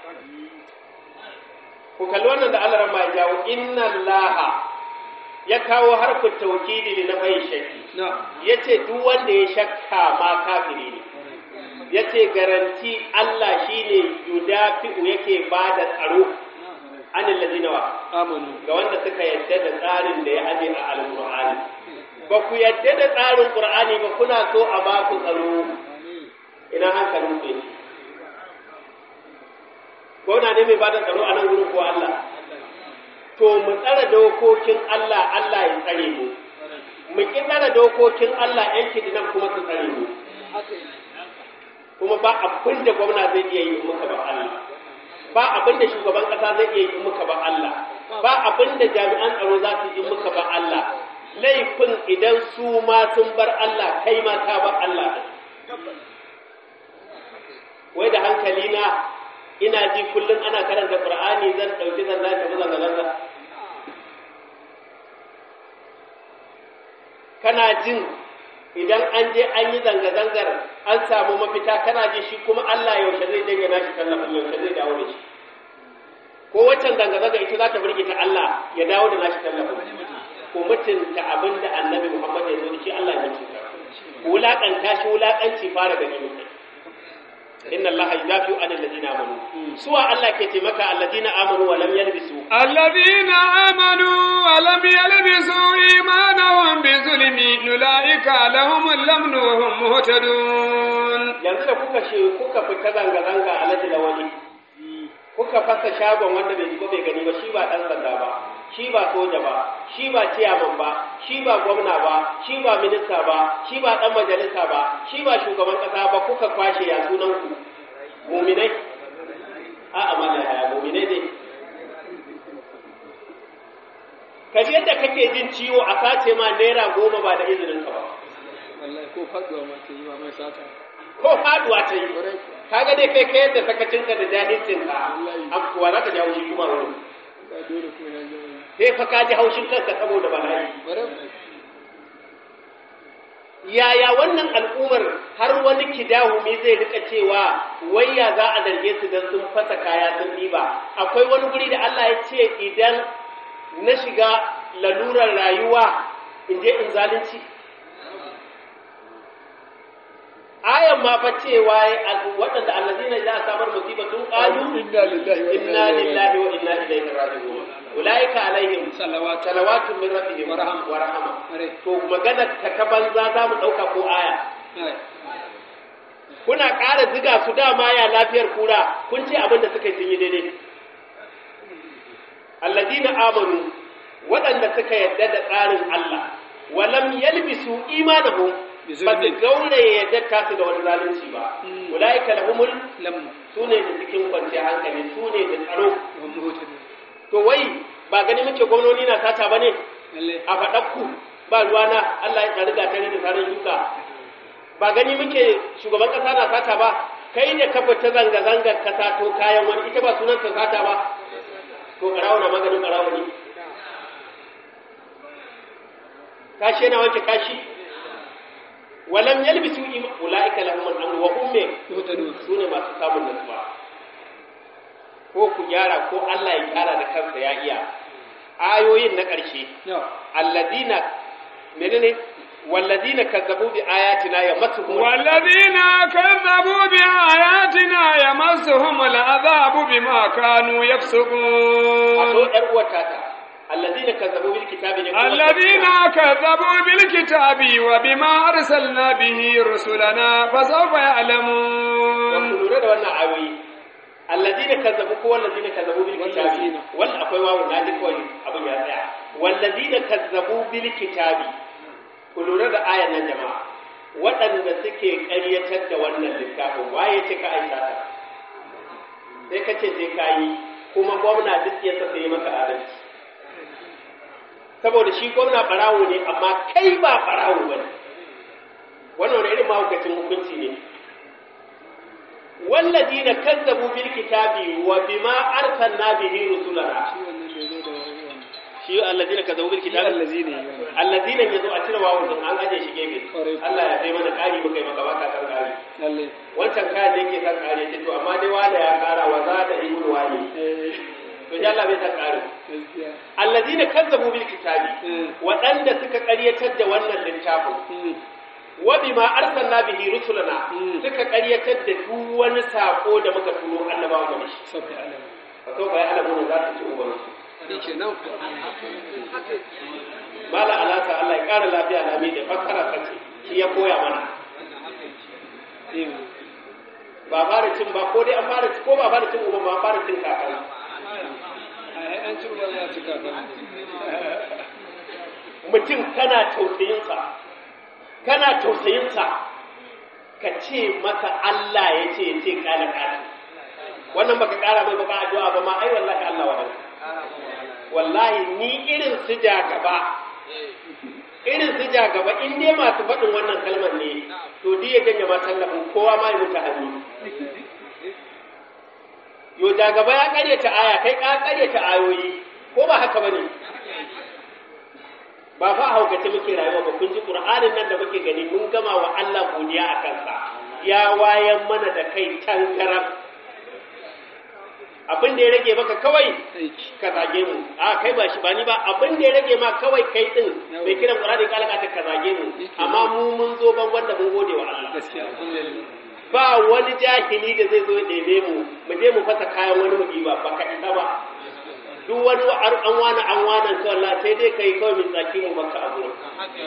ku kalli wannan da Allah ma ya jawo inna Allah ya kawo harfin tawkidi na bai shakki na yace duk wanda ya shakka ma kafiri ne yace garanti Allah shine yudafi'u yake bada tsaro anil ladina wa amanu ga wanda suka yadda da tsarin da ya aje a alqur'ani ba ku yadda da tsarin qur'ani ba kuna so a ba ku tsaro ina hankalin ku yake gwamna ne mai bada tsaro a nan gurin ko Allah to mu tsara dokokin Allah Allah ya tsare mu mu ki tsara dokokin Allah yan kidinan kuma su tsare mu kuma ba abin da gwamna zai iya yi in muka ba Allah ba abin da shugaban kasa zai iya yi in muka ba Allah ba abin da jami'an tsaro za su yi in muka ba Allah laifin idan su ma sun bar Allah kai ma ka bar Allah wai da hankali na ina ji kullum ana karanta Qur'ani zan dauki zan tafi zanga zanga kana jin idan an je an yi zanga-zangar an samu mafita kana ji shi kuma Allah yaushe zai janye nashi tallafin yaushe zai dawo da shi ko waccan zanga-zanga ita za ta burge ta Allah ya dawo da nashi tallafin ko mutunta abin da annabi Muhammad ya zo da shi Allah ya mutunta wulaƙanta shi wulaƙanci fara gani mutum inna Allah yudafi'u anil ladina amanu suwa Allah ke taimaka alladina amanu wa lam yalbisu الذين آمنوا ولم يلبسوا إيمانهم بظلم أولئك لهم الأمن وهم مهتدون yanzu da kuka she kuka fita zanga zanga a laji lawali kuka fasa shagon wanda bai shigo bai gani ba shi ba dan sanda ba shi ba soja ba shi ba ciyaman ba shi ba gwamna ba shi ba minista ba shi ba dan majalisa ba shi ba shugaban kasa ba kuka kwashe ya sunan ku muminai a amana ya muminai dai kaji yadda kake jin ciwo a sace ma naira goma ba da izinin ka ba wallahi ko faduwa ma ta yi ma mai sata ko faduwa ta yi kaga dai kai kai yadda sakacinka da jahilcinka an kuwa za ka ji haushi kuma wani ka dole ko ya ji wani sai fa ka ji haushin kanka saboda bala'i bare yaya wannan al'ummar har wani kidahumi zai rika cewa wai ya za a zarge su don sun fasa kaya sun ɗiba akwai wani guri da Allah ya ce idan na shiga lalurar rayuwa in je in zalunci ayan ma fa cewa waɗanda allazina idza asabar musibatun qalu inna lillahi wa inna lillahi wa inna ilaihi raji'un ulaika alaihim salawat salawatun min rabbihim Wa rahma. wa rahma are to magana ta ta banza za mu ɗauka ko aya ai kuna ƙara ziga su dama ya lafiyar kura kun ce abin da suka yi sun yi daidai alladina amanu waɗanda suka yarda da tsarin Allah walam yalbisu imanahum Bi ba su zulmin. gauraye yadda tasu da wani zalunci ba Mm. ulaika lahumul lam su ne da cikin kwanciyar hankali su ne da tsaro wa muhtadin to wai ba gani muke gwamnoni na sata ba ne lalle a faɗakku ba ruwana Allah ya tsari ga tare da tsarin shuka ba gani muke shugaban ƙasa na sata ba kai da ka fita zanga-zangar ka sato kayan wani ita ba sunan ta sata ba to ƙarawo na maganin ƙarawo ne kashi yana wanke kashi walam yalbisu ima ulaika lahum al-amru wa hum min muhtadin su ne masu samun nutsuwa ko ku gyara ko Allah ya gyara da kansa ya iya ayoyin na ƙarshe ya alladina menene walladina kazzabu bi ayatina yamassuhum والذين كذبوا بآياتنا يمسهم العذاب بما كانوا wato يفسقون yar uwata ta alladina kazzabu bil kitabi ne kuma الذين كذبوا بالكتاب وبما أرسلنا به رسلنا فسوف wato يعلمون lura da wannan ayoyi alladina kazzabu ko walladina kazzabu bil kitabi Wallazina. wal akwai wawu na ji kawai abin ya tsaya walladina kazzabu bil kitabi ku lura da ayan nan jama'a waɗanda suke ƙaryatar da wannan littafin waye ce ka aika ta sai ka ce sai ka yi kuma gwamna duk ya saka yi maka adalci saboda shi gwamna ɓarawo ne amma kai ba ɓarawo ba ne wannan wani irin mahaukacin hukunci ne والذين كذبوا بالكتاب وبما أرسلنا به رسلنا shi wannan da zo da wannan shi الذين كذبوا shi بالكتاب allazi ne yana الذين yazo a cire wawu din an aje shi gefe Kwarai. Allah ya sai mana kari muka yi maka baka kan kari lalle wancan kayan da yake kan kari ce to amma dai wala ya kara wa za da ibnu wani eh to dai Allah bai san kari gaskiya الذين كذبوا بالكتاب Mm. waɗanda suka ƙaryatar da wannan littafin Mm. wa bima arsalna bihi rusulana Mm. suka ƙaryatar da duk wani sako da muka turo annabawa ga shi sabbi alama wato bai alamu za su ci ubansu shi kenan Malam Alasa Allah ya ƙara lafiya lami da fassara sace shi ya koya mana. Ba fara cin ba ko dai an fara ko ba fara cin uban ba an fara cin kakara. ai an ci ba ya ci kaka Mutum kana tausayinsa, kana tausayinsa ka ce masa Allah ya ce ya ce ƙala ƙala. Wannan baka ƙara mai baka addu'a ba ma ai wallahi Allah wa Wallahi ni irin su ja gaba irin su ja gaba in dai masu faɗin wannan kalmar ne to duk ya janye ma tallafin kowa ma ya mutu hannu yo ja gaba ya ƙaryata aya kai ka ƙaryata ayoyi ko ba haka bane ba fa haukace muke rayuwa ba kun ji qur'anin nan da muke gani mun gama wa Allah godiya a kansa ya wayan mana da kai tangaram abin da ya rage maka kawai aiki ka zage mu a kai ba shi ba ni ba abin da ya rage ma kawai kai din mai kiran qur'ani ka alaka ka zage mu amma mu mun zo ban wanda mun gode wa Allah gaskiya alhamdulillah ba wani jahili da zai zo ya ɗebe mu mu je mu fasa kayan wani mu ba ba ka isa ba duk wani wa- an wani an wani to Allah sai dai kai kawai min tsaki mu baka a gurin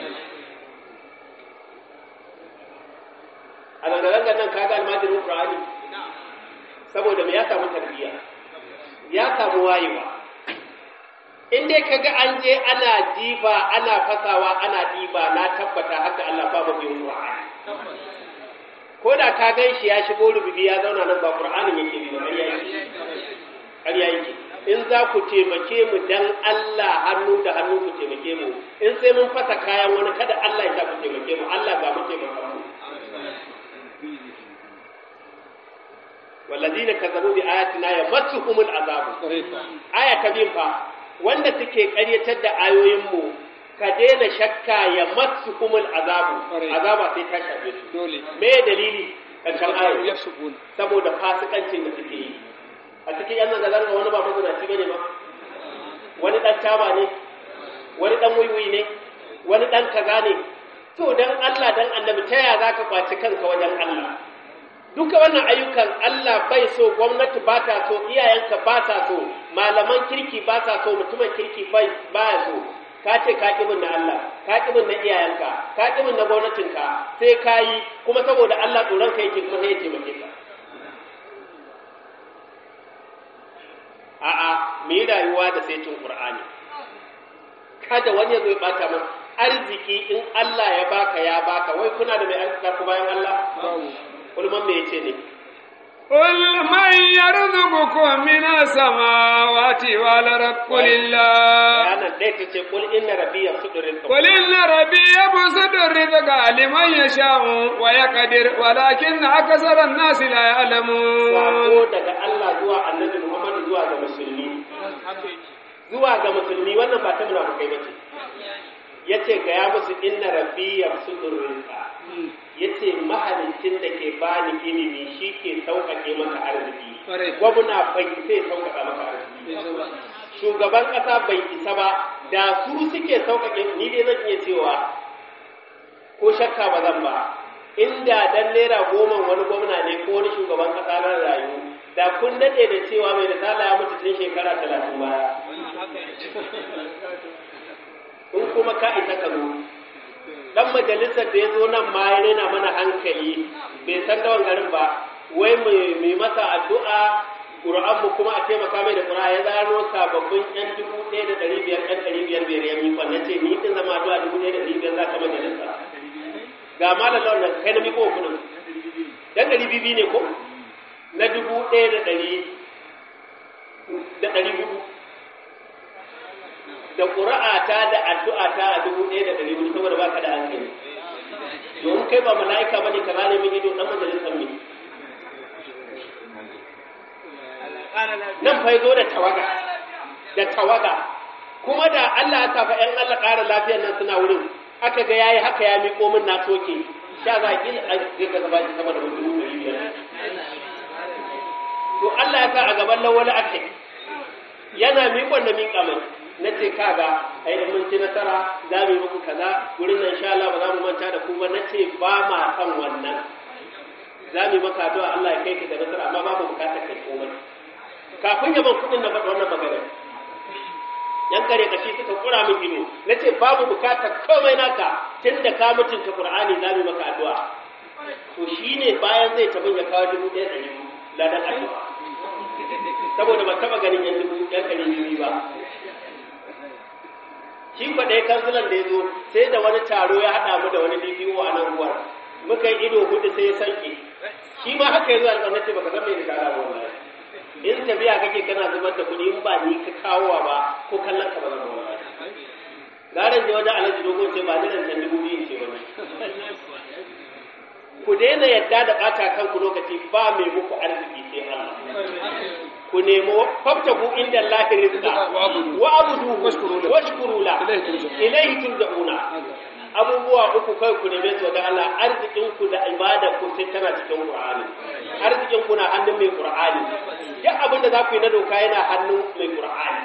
a zanga-zangar nan kaga almajirin Qur'ani saboda me ya samu tarbiyya ya samu wayewa in dai kaga an je ana jifa ana fasawa ana diba na tabbata haka Allah ba mu bin Qur'ani ko da ka gan shi ya shigo rububi ya zauna nan ba Qur'anin yake bi ba ƙarya yake ƙarya yake in za ku taimake mu dan Allah hannu da hannu ku taimake mu in sai mun fasa kayan wani kada Allah ya sa ku taimake mu Allah ga mu taimaka mu والذين كذبوا بآياتنا يمسهم العذاب kwarai fa aya ta bin fa wanda suke ƙaryatar da ayoyinmu ka daina shakka ya massuhumul azabu Ƙwarai. azaba sai ta shafe su dole me dalili karshen ya ayar sukun saboda fasikancin da suke yi a cikin yan zanga wani ba mazinaci bane ba wani dan taba ne wani dan wiwi ne wani dan kaza ne to dan Allah dan annabi ta yaya zaka kwaci kanka wajen Allah duka wannan ayyukan Allah bai so gwamnati ba ta so iyayenka ba ta so malaman kirki ba ta so mutumin kirki bai baya so ka ce ka ƙibin na Allah ka ƙibin na iyayenka ka ƙibin na gwamnatinka sai ka yi kuma saboda Allah tsoron ka yake kuma sai ya taimake ka a'a mu yi rayuwa da saitin Qur'ani kada wani ya zo ya bata mana arziki in Allah ya baka ya baka wai kuna da mai arzika ku bayan Allah babu ulman me yace ne قل من يرزقكم من السماوات والأرض قل الله bayanan ɗaya ta ce kul inna rabbi yasudu rizqa قل إن ربي يبسط الرزق لمن يشاء ويقدر ولكن أكثر الناس لا يعلمون sako daga Allah zuwa annabi Muhammad zuwa ga musulmi zuwa ga musulmi wannan ba ta munafikai bace yace ga ya musu inna rabbi yasudu rizqa yace mahalicin da ke bani ilimi shi ke sauƙaƙe maka arziki Ƙwarai. gwamna bai sai sauƙaƙa maka arziki bai zama shugaban ƙasa bai isa ba da su suke sauƙaƙe ni dai zan iya cewa ko shakka ba zan ba inda dan naira goma wani gwamna ne ko wani shugaban ƙasa na rayu da kun daɗe da cewa mai risala ya mutu tun shekara talatin baya in kuma ka isa ka zo dan majalisar da ya zo nan ma ya rena mana hankali bai san dawan garin ba wai mai masa addu'a ƙura'an mu kuma a taimaka mai da ƙura'a ya zano sababbin yan dubu ɗaya da ɗari biyar ɗan ɗari biyar biyar ya mi kwanne ce ni ɗin zama addu'a dubu ɗaya da ɗari biyar za ka majalisa ga malam lawan da kai na miko wa kuɗin dan ɗari bibi ne ko na dubu ɗaya da ɗari da ɗari hudu da ƙura'ata da addu'ata a dubu ɗaya da ɗari hudu saboda baka da hankali domin kai ba mala'ika bane ka zane min ido dan majalisar me nan fa zo da tawaga da tawaga kuma da Allah ya tafa ƴan Allah ƙara lafiyar nan suna wurin aka ga yayi haka ya miƙo min na soke sha za ki a ga gaba shi sama da dubu ɗari biyar to Allah ya sa a gaban lawali ake yana miƙon da miƙa mai na ce kaga ai in mun ci nasara za mu yi muku kaza wurin nan insha Allah ba za mu manta da ku ba na ce ba ma san wannan za mu yi maka addu'a Allah ya kai ka da nasara amma babu bukatar kai komai kafin ya ban kuɗin na faɗa wannan maganar yan kare kashi suka kura min ido na ce babu bukatar komai naka tun da ka mutunta Qur'ani za mu yi maka addu'a to shine bayan zai tabin ya kawo dubu ɗaya ɗari biyu ladan addu'a saboda ban taɓa ganin yan dubu yan ɗari biyu ba shi kwa ɗaya kansulan da ya zo sai da wani taro ya haɗa mu da wani DPO a nan ruwar muka yi ido hudu sai ya sanke shi ma haka ya zo alƙawar ce baka san me da kara ba wallahi in tafiya kake kana zubar da kuɗi in ba ni ka kawowa ba ko kallon ka ba zan ba wallahi garan je wajen alhaji dogon ce ba ni nan can dubu biyu ce wani ku daina yadda da ɓata kanku lokaci ba mai muku arziki sai Allah ku nemo fabtagu inda Allah rizqa Wa abudu. wa abudu Washkuru lahu. washkuru la Ilaihi turja'un. ilaihi turja'una abubuwa uku kai ku neme su ga Allah arzikin ku da ibada ku sai tana cikin Qur'ani arzikin ku na hannun mai Qur'ani duk abin da za ku yi na doka yana hannun mai Qur'ani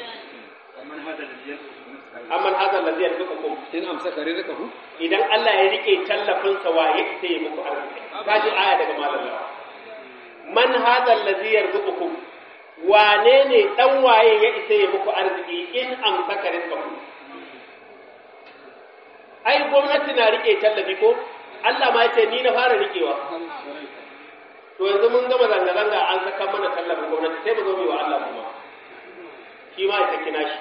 amman hadha alladhi yarzuqukum in amsaka rizqahu idan Allah ya rike tallafin sa waye sai ya muku arziki kaji aya daga malam lawa man hadha alladhi yarzuqukum wane ne dan waye ya isa ya muku arziki in amsaka rizqakum ai gwamnati na rike tallafi ko Allah ma ya ce ni na fara rikewa to yanzu mun gama zanga-zanga an saka mana tallafin gwamnati sai mu zo mu yi wa Allah kuma shi ma ya saki nashi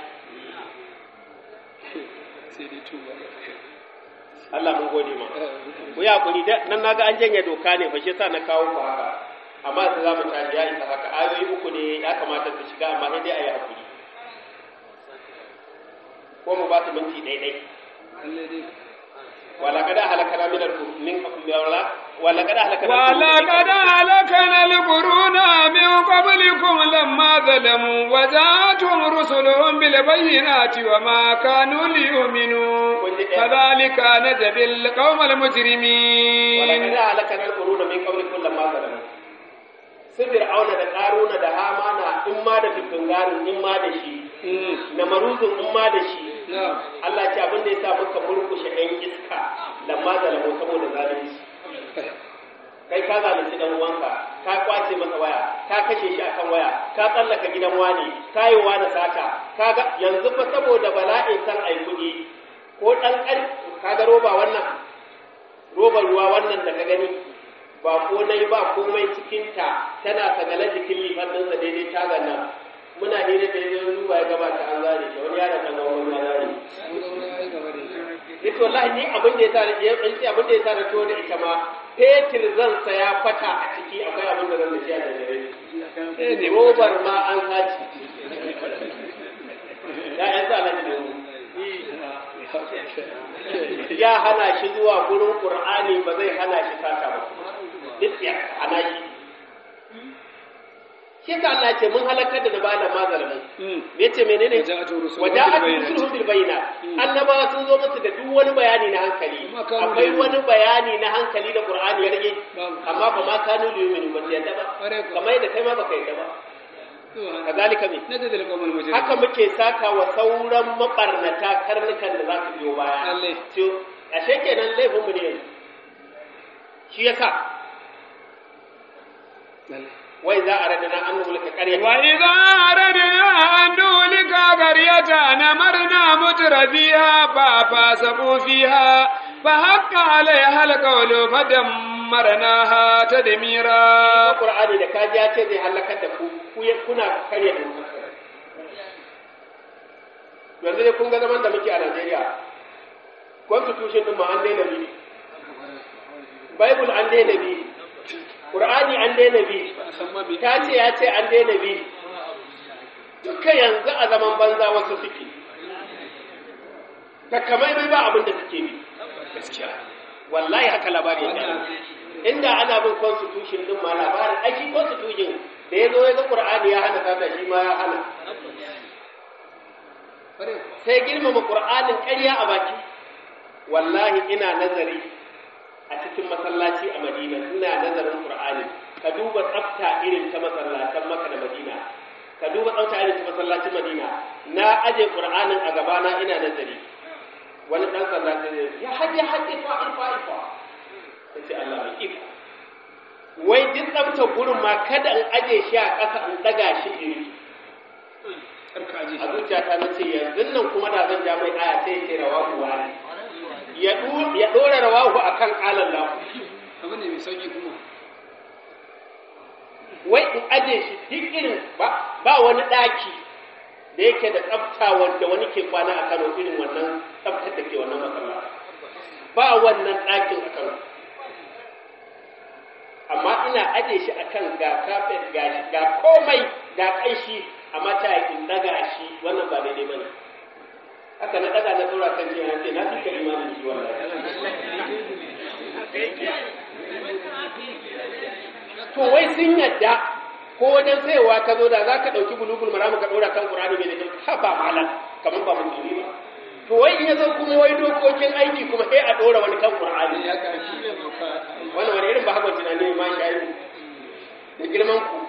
sai dai tuba Allah mun gode ma ku yi hakuri da nan naga an janye doka ne fa shi yasa na kawo ku haka amma sai za mu tashi ya isa haka ayoyi uku ne ya kamata su shiga amma sai dai a yi hakuri ko mu ba su minti daidai lalle dai wala kada halakana min al min wala wala kada halakana ولقد أهلكنا القرون من قبلكم لما ظلموا وجاءتهم رسلهم بالبينات وما كانوا ليؤمنوا كذلك نجزي القوم wala المجرمين kada halakana al quruna min qablikum lamma zalamu su fir'auna da karuna da hamana in ma da fitungarin in ma da shi na maruzun in ma da shi na'am Allah ce abin da ya sa muka murkushe ɗan iska lamma zalamu saboda zalunci kai ka zalunci dan uwanka ka kwace masa waya ka kashe shi akan waya ka tsallaka gidan wani ka yi wa da sata ka ga yanzu fa saboda bala'in san ai kuɗi ko ɗan ƙar ka ga roba wannan robar ruwa wannan da ka gani ba ko nai ba komai cikinta tana sagale jikin lifan ɗinsa daidai tagan nan muna hira da yanzu duba ya gabata an zare shi wani yaron ɗan gwamnati ya zare shi an ga wani ai gaba da ita Ita wallahi ni abin da ya sa ya tsanci abin da ya sa na to da ita ma fetur zan saya fata a ciki akwai abin da zan da shi a dangare eh ne robar ma an saci ya yan sa na da ya hana shi zuwa gurin qur'ani ba zai hana shi sata ba duk ya hana shi shi ka Allah ce mun halakar da bala mazalmin me yace menene Waja'atu rusuluhum waja'atu bil bayyinati. rusuluhum bil bayyinat annabawa sun zo musu da duk wani bayani na hankali Amma kanu akwai da- wani bayani na hankali da qur'ani ya rage Babu. amma ba ma kanu da yumin ba su yadda ba Ƙwarai kuwa. kamar yadda kai ma baka yadda ba kazalika me najzil al-qawmal mujrimin haka muke saka wa sauran mabarnata karnukan da za su biyo baya Lalle. to ashe kenan laifin mu ne yanzu shi yasa lalle wai za a radana an mulka ƙarya وإذا أردنا أن نهلك قرية نمرنا متر فيها ففاسقوا فيها فحق عليها القول فدمرناها تدميرا Qur'ani da kaji ya ce zai halakar da ku ku ya- kuna karya dokar yanzu dai kun ga zaman da muke a Najeriya constitution din ma an daina bi Bible an daina bi Qur'ani an daina bi san ma me ta ce ya ce an daina bi duka yanzu a zaman banza wasu suke takamaimai ba abin da suke bi gaskiya wallahi haka labari ya gani inda ana bin constitution din ma labarin ai shi constitution da ya zo ya ga qur'ani ya hana sata shi ma ya hana ƙwarai kuwa sai girmama qur'anin ƙarya a baki wallahi ina nazari a cikin masallaci a madina ina nazarin qur'ani ka duba tsafta irin ta masallatan maka da madina ka duba tsafta irin ta masallacin madina na aje qur'anin a gabana ina nazari wani dan sanda sai ya ce, ya haje haje fa alfa alfa sai Allah mai iko wai duk tsaftar gurin ma kada in aje shi a ƙasa in daga shi in karka aje a zuciyata na ce yanzu nan kuma da zan ja mai aya sai ya ce rawahu wani ya du- ya dora rawahu akan qalan lahu abu ne mai sauki kuma wai in aje shi duk irin ba ba wani daki da yake da tsafta wanda wani ke kwana a Kano irin wannan tsaftar da ke wannan masallaci ba wannan ɗakin a Kano amma ina aje shi akan ga kafet ga ga komai ga kaishi amma ta in daga shi wannan ba daidai bane haka na daga na tsora kan jiya ce na fi ka imanin shi wallahi to wai sun yadda ko wajen sayowa ka zo da za ka ɗauki bulugul maramu ka ɗora kan ƙur'ani mai da ha ba malam kamar ba musulmi ba to wai in ya zo kuma wai dokokin aiki kuma sai a ɗora wani kan ƙur'ani ya ka shi ne doka wannan wani irin ba haka tunani ne ma shayi da girman ku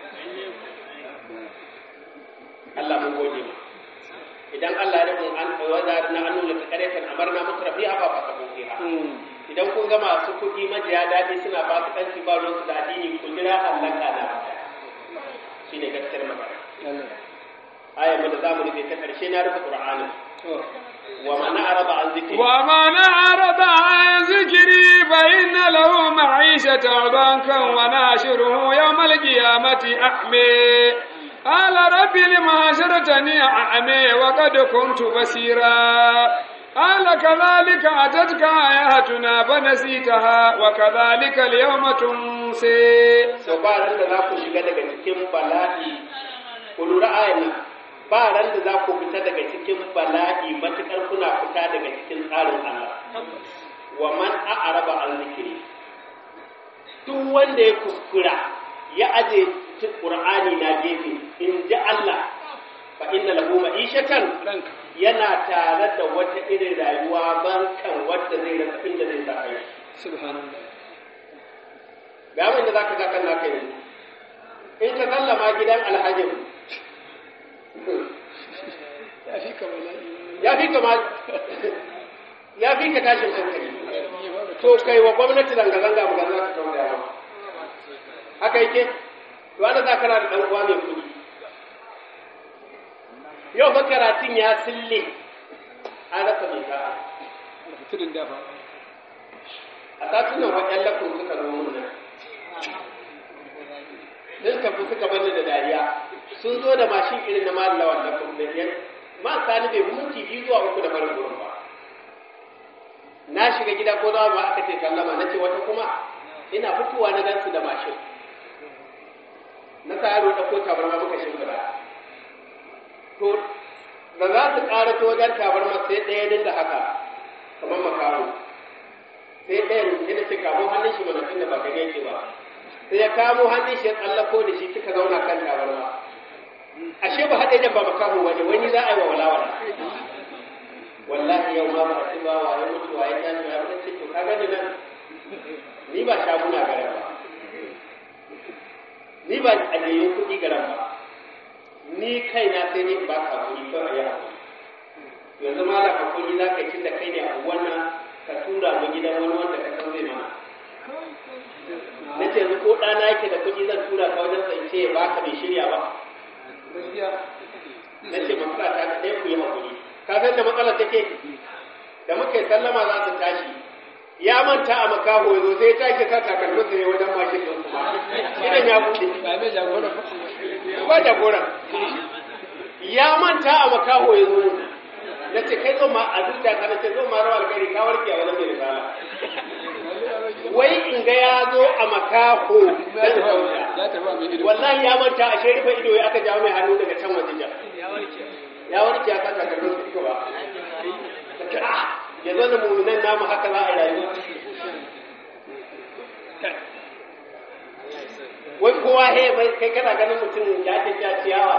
Allah mun gode ma idan Allah ya mun an waza na an nuna karetan amarna mutrafiha ba fa sabo fiha idan kun ga masu kuɗi majiya daɗi suna ba su kanci ba ruwansu da addini ku jira halaka na shine gaskiyar magana aya da zamu rufe ta karshe na rufe qur'ani wa man arada an zikri ومن أعرض عن ذكري فإن له معيشة ضنكا وناشره يوم القيامة أعمي قال رب لم حشرتني أعمي وقد كنت بصيرا قال كذلك أتتك آياتنا فنسيتها وكذلك اليوم تنسي so ba ran da za ku shiga daga cikin bala'i ku lura ayan nan ba ran da za ku fita daga cikin bala'i matukar kuna fita daga cikin tsarin Allah wa man a'raba an zikiri duk wanda ya kuskura ya aje Qur'ani na gefe in ji Allah fa inna lahu ma'ishatan ranka yana tare da wata irin rayuwa bankan wadda zai rasa inda zai sa kai subhanallah ga abin da zaka ga kan naka yanzu in ka sallama gidan alhajin ya fi ka bala'i ya fi ka ma ya fi ka tashin hankali to kai wa gwamnati zanga-zanga ba za ka kawo da haka yake to ana za kana da ɗan uwa mai kuɗi yau fa karatun ya sille an rasa mai sa'a tudun dafa a satunan waɗannan lafin suka zo mun nan sun tafi suka bani da dariya sun zo da mashin irin na malala wannan kuma yan ma sani bai fi minti biyu zuwa uku da farin gurin ba na shiga gida ko zama ba aka ce sallama na ce wata kuma ina fitowa na gansu da mashin na sa yaro ɗauko tabarma muka shimfiɗa to da za su ƙara ta wajen tabarma sai ɗaya dinga haka kamar makaho sai ɗayan sai da ce kamo hannun shi mana tunda ba ka yake ba sai ya kamo hannun shi ya tsallako da shi suka zauna kan tabarma ashe ba haɗe da ba makaho wani wani za a yi wa walawala wallahi yau ma ba a ci ba wa ya mutu wa ya tashi ya mutu ce to ka gani nan ni ba shaguna garan ba ni ba ajiyayyun kuɗi garan ba ni kaina sai ne ba ka kuɗi kawai ya haƙuri yanzu ma da hakuri za ka yi da kai ne a wannan ka tura mu gidan wani wanda ka san zai mana na ce yanzu ko ɗana yake da kuɗi zan tura ka wajen sai ce ba ka bai shirya ba gaskiya na ce matsala ta ɗaya ku yi hakuri ka san da matsalar take da muka yi sallama za su tashi ya manta a makaho ya zo sai ya tashi sa takalmin sa ne wajen mashin ɗin kuma idan ya buɗe ba mai jagoran ba ba jagoran ya manta a makaho ya zo na ce kai zo ma a duk da kana ce zo ma rawar gari ka warke a wajen mai risala wai in ga ya zo a makaho dan sauka ya tafi a mai ido wallahi ya manta a sherifa ido ya aka jawo mai hannu daga can waje ja ya warke ya kasa kallon su ido ba ya zo da mu'minan namu haka za a rayu wai kowa he bai kai kana ganin mutum ya tafi a ciyawa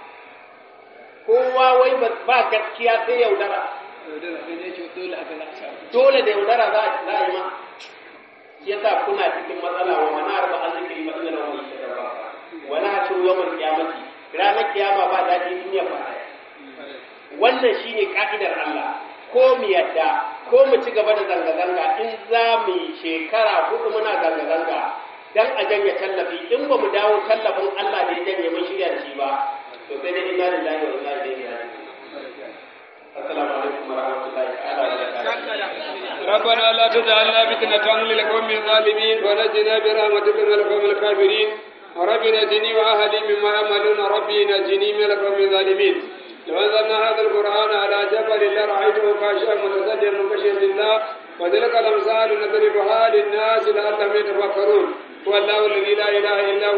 kowa wai ba- ba gaskiya sai yaudara yaudara sai dai ce dole aka za a samu dole da yaudara za a za a yi ma shi yasa kuna cikin matsala wa mana arba an zikiri ba ina rawa shi da ba wala hashu yawmal qiyamati ranar kiyama ba daɗi duniya ba wannan shine ka'idar Allah ko mu yadda ko mu ci gaba da zanga-zanga in za mu yi shekara hudu muna zanga-zanga dan a janye tallafi in ba mu dawo tallafin Allah da ya janye mun shirya da shi ba to sai dai inna lillahi wa inna ilaihi raji'un assalamu alaikum wa rahmatullahi ta'ala wa barakatuh ربنا لا تجعلنا فتنة للقوم الظالمين ونجنا برحمتك من القوم الكافرين رب نجني وأهلي مما يعملون ربي نجني من القوم الظالمين لو أنزلنا هذا القرآن على جبل لرأيته خاشعا متصدعا من خشية الله وتلك الأمثال نضربها للناس لعلهم يتفكرون هو الله الذي لا إله إلا هو